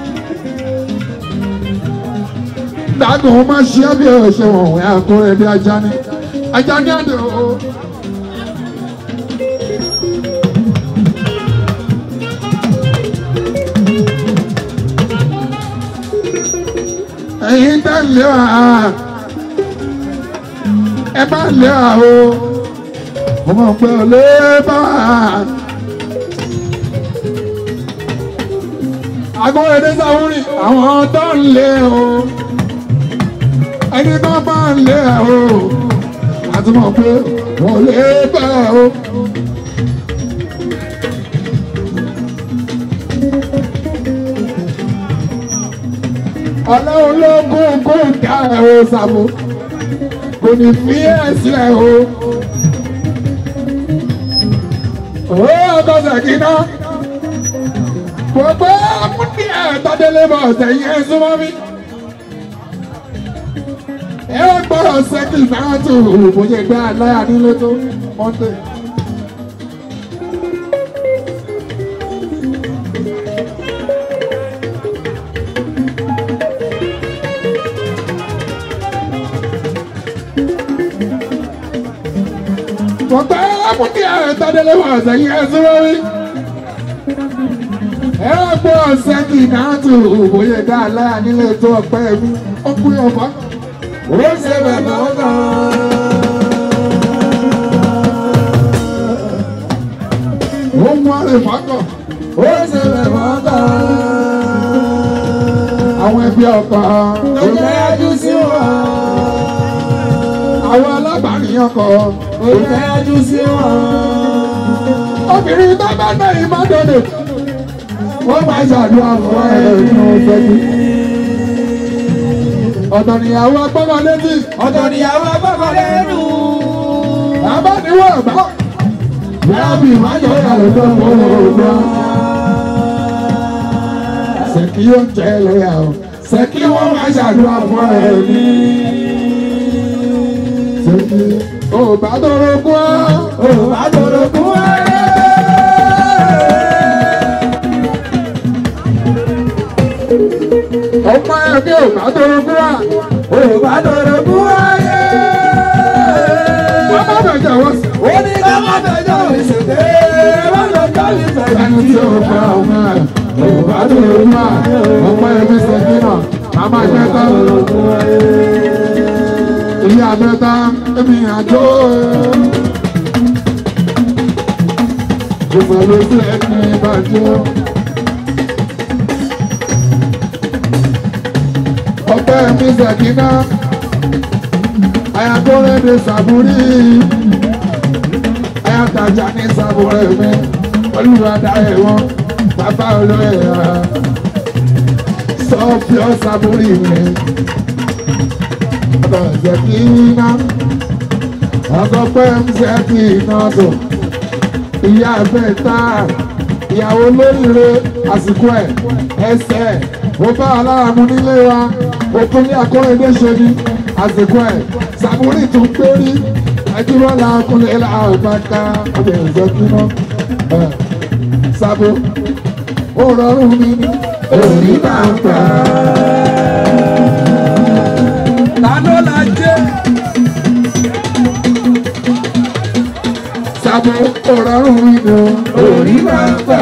dàgbọ́n ó máa ṣe é bí ẹ ṣe wọ̀n wẹ́ àkúrẹ́ bí ajá ní ajá ní àdó. ẹ̀yin tẹ́ lé wa ẹ bá lé wa o mo mọ̀ pé ò lè bá wa. agbóhùndé sáwúrì àwọn tó ń lé o ẹni tó bá ń lé o àti mọ̀ pé ò lè bá o. ọlọ́run ló kún kún ká ẹ̀ o Sàámú kò ní fi ẹ̀ sílẹ̀ o. ó ọkọ sàkínà gbogbo múni ẹ̀ tọ́délé bọ̀ ọ̀sẹ̀ yìí ẹ̀ súnmọ́ mi. ẹ ó gbọ́dọ̀ sẹ́kì náà tó òbòye gbé aláya nílé tó Monday. wọ́n gbé àmúdí ẹ̀ tọ́délé wọ̀ ọ̀sẹ̀ yìí ẹ̀ súnmọ́ mi. ẹ ó gbọ́dọ̀ sẹ́kì náà tó òbòye gbé aláya nílé tó ọ̀pẹ́ mi ó kú ọ̀fà. ó ṣe bẹ̀rẹ̀ ọ̀gá. ó mú àrè fákọ̀. ó ṣe bẹ̀rẹ̀ ọ̀gá. àwọn ẹbí ọkọ̀. ó jẹ́ ẹjú sí wọn. àwọn alábàárìn ọkọ̀. ó jẹ́ ẹjú sí wọn. obìnrin tó bá náà yìí má dọ̀dọ̀. wọ́n máa ṣàdúrà fún ẹ nínú ṣẹ́jú. ọ̀dọ̀ nìyàwó agbọ́mọ létí. ọ̀dọ̀ níyàwó agbọ́kọ̀ lẹ́nu. bàbá ni wọ́n bá. Yàbí májọ̀ yàrá tó ń bọ̀ ọ̀gbọ́n. Sẹ̀kí yóò jẹ́ lóyà o. Sẹ̀kí wọ́n máa ṣàdúrà fún ẹ ní. Sẹ̀kí ò bá tọrọ kú ọ́. Òbá tòrò kú ayé. Ọmọ ẹbí ò bá tọrọ kú ọ́. Òbá tòrò kú ayé. Wọ́n bá bẹ̀jẹ̀ wọ́n sí. Ó ní ká má fẹjọ́ ìṣèké. Wọ́n lọ jọ́ ìfẹ́ Ẹni tí ò fẹ́ ọmọ ẹ̀ ò bá tọrọ kú ọ́. Ọmọ ẹbí sẹ̀kí náà, màmá ẹgbẹ́ tán. Ilé abẹ́ta ẹ̀mí àjọ. Gbogbo ló sí ẹni ìbàjẹ́. Ọpẹ́ mi Sẹ̀kínà, Ayakọ́rẹ́ mi Sàbúrí, Ayatajà ní Sàbúrẹ́ mi, Olúwadá ẹ̀wọ̀n, bàbá olóyè ara, Sọ́fíọ́ Sàbúrí mi ọ̀dọ̀ Sẹ̀kínà ọkọ̀ pẹ́ ń Sẹ̀kínà tó ìyá ẹ̀fẹ́ tá ìyàwó lóríire àsìkò ẹ̀ ẹsẹ̀ ó bá aláàmú nílé wa òkun ní akọ́rẹ́dé ṣe ni àsìkò ẹ̀ Sàbúrì tún pérí ẹdúró la kúnlẹ̀ làbàkà ọ̀dọ̀ Sẹ̀kínà ẹ̀ Sàbó ó rọrùn mi ní òní bá ń pa Ta ló la jẹ́? Sàbó ó rọrùn mi ní Òní máa ń pa.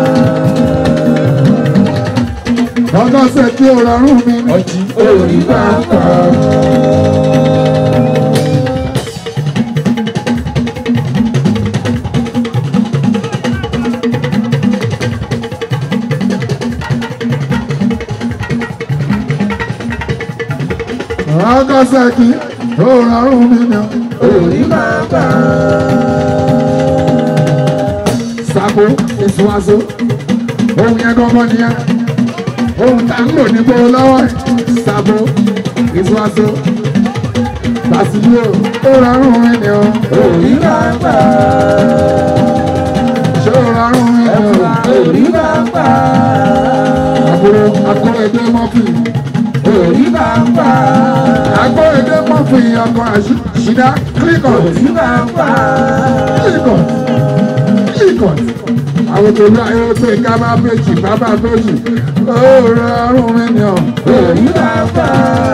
ọ̀dọ̀ Sẹ̀kí ó rọrùn mi ní. Ọjí òní máa ń pa. ọkọ sẹ́kì ó rọrùn mi ni Orí bàbá. sàbò ìsúwàsó ohun yẹn gbọ́ngàn nìyẹn ohun tá ń lò ní gbòòrò lọ́wọ́ ẹ̀ sàbò ìsúwàsó Basilio ó rọrùn mi ni o Orí bàbá. ṣé ó rọrùn mi ni o Orí bàbá. àbúrò akóredé mọ́fì Orí bàbá. akóredé mọ́fì ọkọ̀ àṣìdá kílíkọ̀t Orí bàbá. kílíkọ̀t kílíkọ̀t àwọn tòlú ayélujára kábà méjì bàbá méjì ó rọrùn mi ni o Orí bàbá.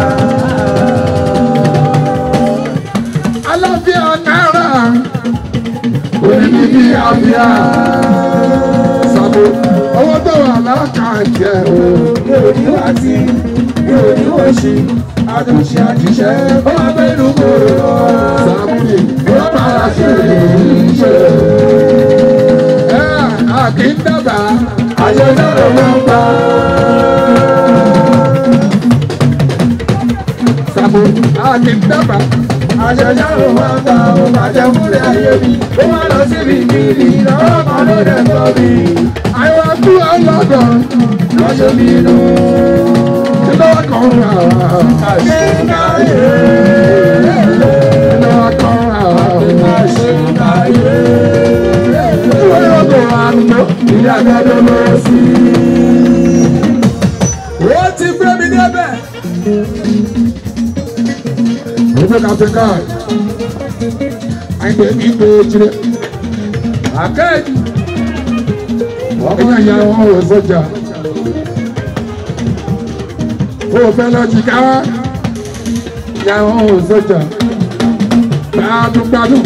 aláfíà náírà onídìí àfíà sàbò owó tó wà lákàtì ẹ̀ o. Yóò ní wá sí, yóò ní wọ́n ṣe. Àtúnṣe àjíṣẹ́ ó máa bẹ́ẹ̀ lù kúrò lọ. Sàmúlì ló máa ṣe ìṣe. Ẹ à kì í dábàá. Àjọ náà ló máa ń pa. Sàmúlì à kì í dábàá. Àjọ náà ló máa ń pa. Ó bàjẹ́ múlẹ̀ ayé mi. Ó máa lọ síbi ìbílì. Lọ́wọ́ kan ló dẹ̀ tọ́ mi. Àyọ̀ kú ọlọ́dọ̀ Lọ́jọ́ mi nù. kí ló wá kàn rà wá. Àṣé káyé. Kí ló wá kàn rà wá. Àṣé káyé. Ìwé ọ̀dọ̀ àná Ìyá gbọ́dọ̀ lọ sí. Ó ti gbé mi débẹ̀. ìwé kàtẹ́kà. Àyìnbó mi gbé tirẹ̀. Àkẹ́jì. Ọkùnrin àyà wọn ò sọjà. Ó fẹ́ lọ jìká wá. Ìyá wọn ò sọjà. Gbádùn gbádùn.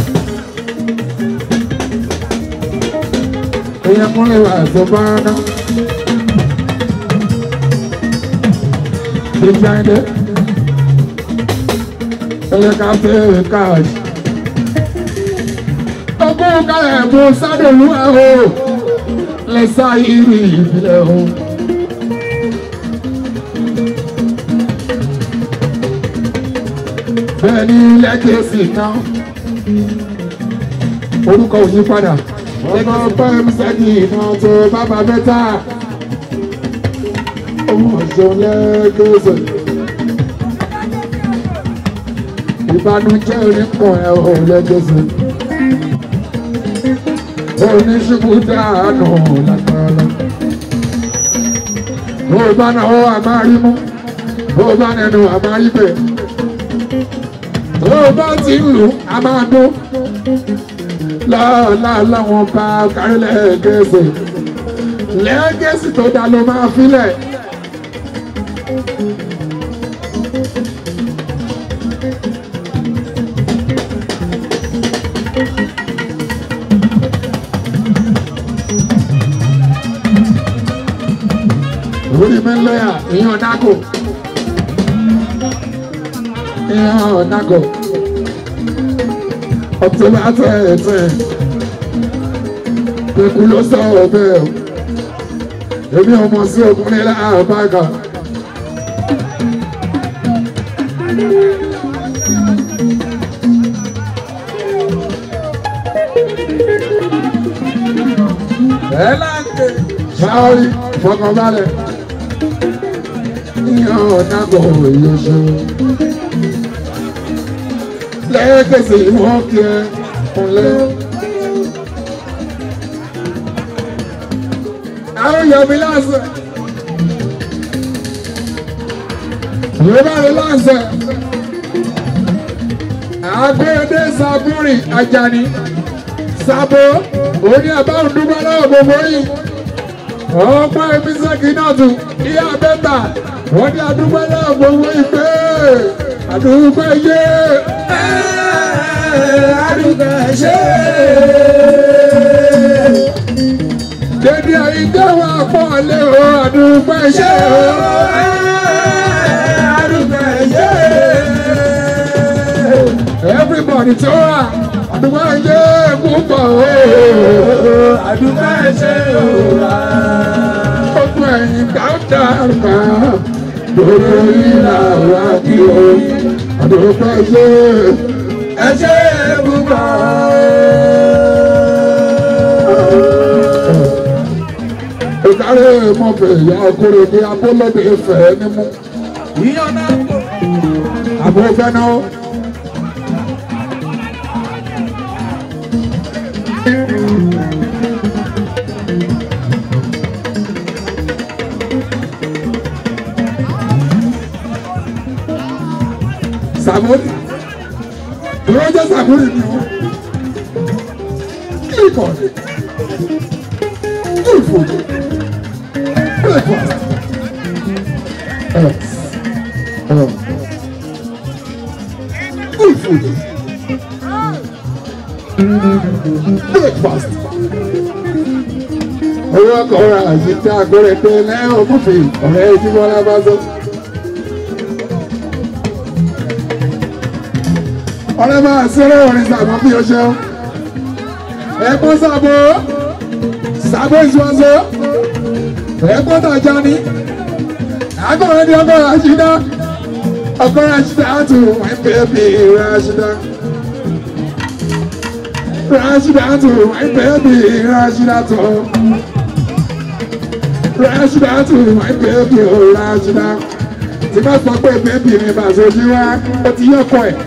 Èèyàn kúnlẹ̀ wà tó bá ná. Ìjà ẹ̀dẹ́. Ẹyẹ ká fẹ́ káàdì. Ogún kalẹ̀ mú sádòlú ẹ̀ o lẹ́sà ìrì ìbílẹ̀ o. Bẹ́ẹ̀ ni lẹ́kẹ̀ẹ́sì náà, orúkọ ò yí padà. Ọkọ̀ pẹ́ẹ́m sẹ́ni iná tó bábà mẹ́ta. Ọmọ ọ̀ṣọ́ lẹ́kẹ̀ẹ́sì. Ìbànújẹ́ onípọ̀ ẹ̀ ò lẹ́kẹ̀ẹ́sì oníṣubú dáànù lágbára. Bó o bá náwó àmárí mú, bó o bá nẹnu àmárí bẹ̀. Bó o bá ti ń lù, a máa dún. Lọ́ọ̀lá láwọn bá kárí lẹ́ẹ̀gẹ́sì. Lẹ́ẹ̀gẹ́sì tó dá ló máa filẹ̀. orí mi ń lọ́yà èèyàn nágò èèyàn nágò ọtí bá tẹ ẹtẹ ikú ló sọ ọbẹ o èmi ọmọ sí ọkùnrin láàbàgà. Ẹ láǹkè. Sáórì fọkànbalẹ̀. Ìyàn ọ̀nàgọ̀ ìyọ̀ṣọ́. Lẹ́ẹ̀kẹsẹ̀ ìwọ̀n kí ẹ kúnlẹ̀. Àwọn yọ̀mí lásẹ̀. Ìwé bá rí lásẹ̀. Agbẹ́dẹ Sàbúrì Àjàní. Sàbò òní àbáwọn dúpẹ́ lọ́wọ́ gbogbo yìí ọ̀pọ̀ ẹbí sẹ́kì náà tún ìyá bẹ́tà wọ́n ní àdúgbò náà gbowó ìpè àdúgbò yé Àdúgbò ṣe. dédé àyíká wà pọ̀ lé o àdúgbò ṣe o. Àdúgbò ṣe. everybody tó wà àdúgbò yé púpọ̀ o. Àdúgbò ṣe òwúrọ̀. gbogbo ẹ̀yìn dáúdà àrùbá gbogbo ìlà wa kí o àdókò ṣe ẹ ṣe é púpọ̀. ìkárẹ̀ mọ̀fẹ́ ìyá ọkùnrin ní abọ́lọ́dẹ fẹ́ nímú Iyán náà pọ̀. àbò fẹ́ náà. Sàmúlì ìwọ́n jẹ́ Sàmúlì ni wọ́n kí kọ̀ kí fò breakfast. Uh, uh, good food. Breakfast. Owó ọkọ̀ ra àyíká agbóre pé lẹ́yìn òkúfì ọ̀rẹ́ ìdíwọ́lá bá sọ. Ọ̀rẹ́ máa ṣeré orin sàmọ́ bí o ṣeun. Ẹ̀gbọ́n sàbò sàbò ìṣúwọ́sọ. Ẹ̀gbọ́n tàjà ni. Agbọ̀nrẹ́ ni ọkọ̀ Rashida. Ọkọ̀ Rashida tù wọ́n bẹ́ẹ̀bì Rashida. Rashida tù wọ́n bẹ́ẹ̀bì Rashida tù. Rashida tù wọ́n bẹ́ẹ̀bì Rashida. Tí bá sọ pé bẹ́ẹ̀bì mi bá sojú wá, ó ti yọkọ̀ ẹ̀.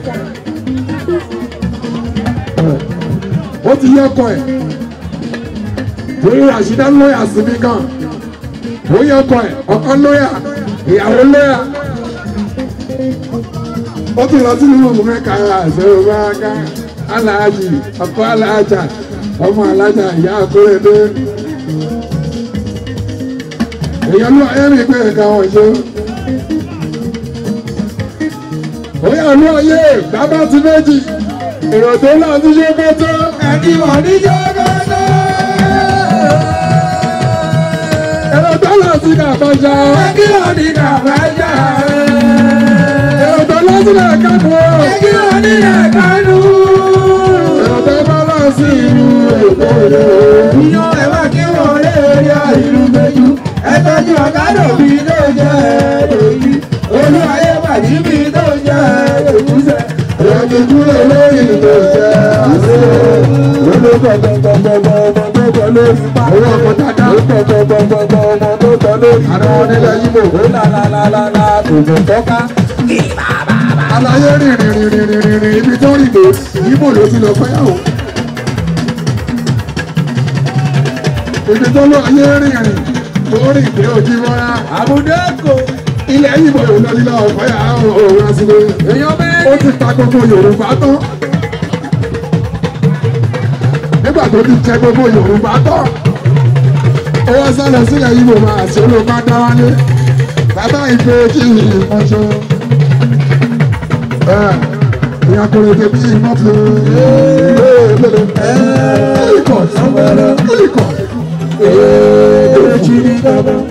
Ó ti yọkọ̀ ẹ̀. Torí Rashida lóyà sí mi gan bóyá ọkọ ẹ ọkọ lóyà ìyàwó lóyà ó tún lọ sí ìlú mẹ́ka àṣẹwò bá ká aláàjì ọkọ aláàjà ọmọ alájà ìyá àkórèdé èèyàn ló ayé mi pé ẹ̀ka wọn ṣe bóyá olú ayé bàbá ti méjì èrò tó náà ti ṣe kótó Ẹni wọ̀ ní jọ́gọ́dọ́. èrò tó náà ti kà bọ́jà Ẹni wọ̀ ní kàbájá. èrò tó náà ti kà kákó. Ẹni wọ̀ ní ẹ̀kánú. Ọ̀dọ́ bá lọ sí ìlú Èkó rẹ̀. Iyán ẹ̀ máa kí wọ́n lé orí ìlú méjú. Ẹ tọ́jú ọ̀kadà bí ló jẹ́ èyí. Olú ayé wà níbi tó jẹ́ èkúsẹ̀. Ìrọ̀jì kúrò lórí ìgbésẹ̀ àṣẹ. Olú gbọ̀gbọ̀gbọ̀gbọ̀ ọmọ tó tọ́ lórí pa. Owó ọkọ̀ dáadáa. Gbọ̀gbọ̀gbọ̀gbọ̀ ọmọ tó tọ́ lórí Àná wọn nílẹ̀ Yíbò. Ó lálálálá tòjò tọ́ka. Aláyé rìn rìn rìn rìn rìn rìn ibi tó rìn dé. Yíbò ló ti lọ fẹ́yàwó. Ibi tó lọ ayé rìn rìn tó rìn dé ojú mọ́ra. Àbúdékò. Ilẹ̀ Yíbò ló lọ nílò fẹ́yàwó òun àsìlè. Èèyàn bẹ́ẹ̀ Ó ti ta gbogbo Yorùbá tán. Nígbà tó ti jẹ gbogbo Yorùbá tán. Ó wá sálọ sílẹ̀ Yíbò máa ṣe ló bá dá wálé. Bàbá ìfẹ́ kí ni ìmọ̀ṣọ́. Ìyá kò lè dé bí iná fi. Kílíkọ̀ kílíkọ̀. Èjì ní dábọ̀.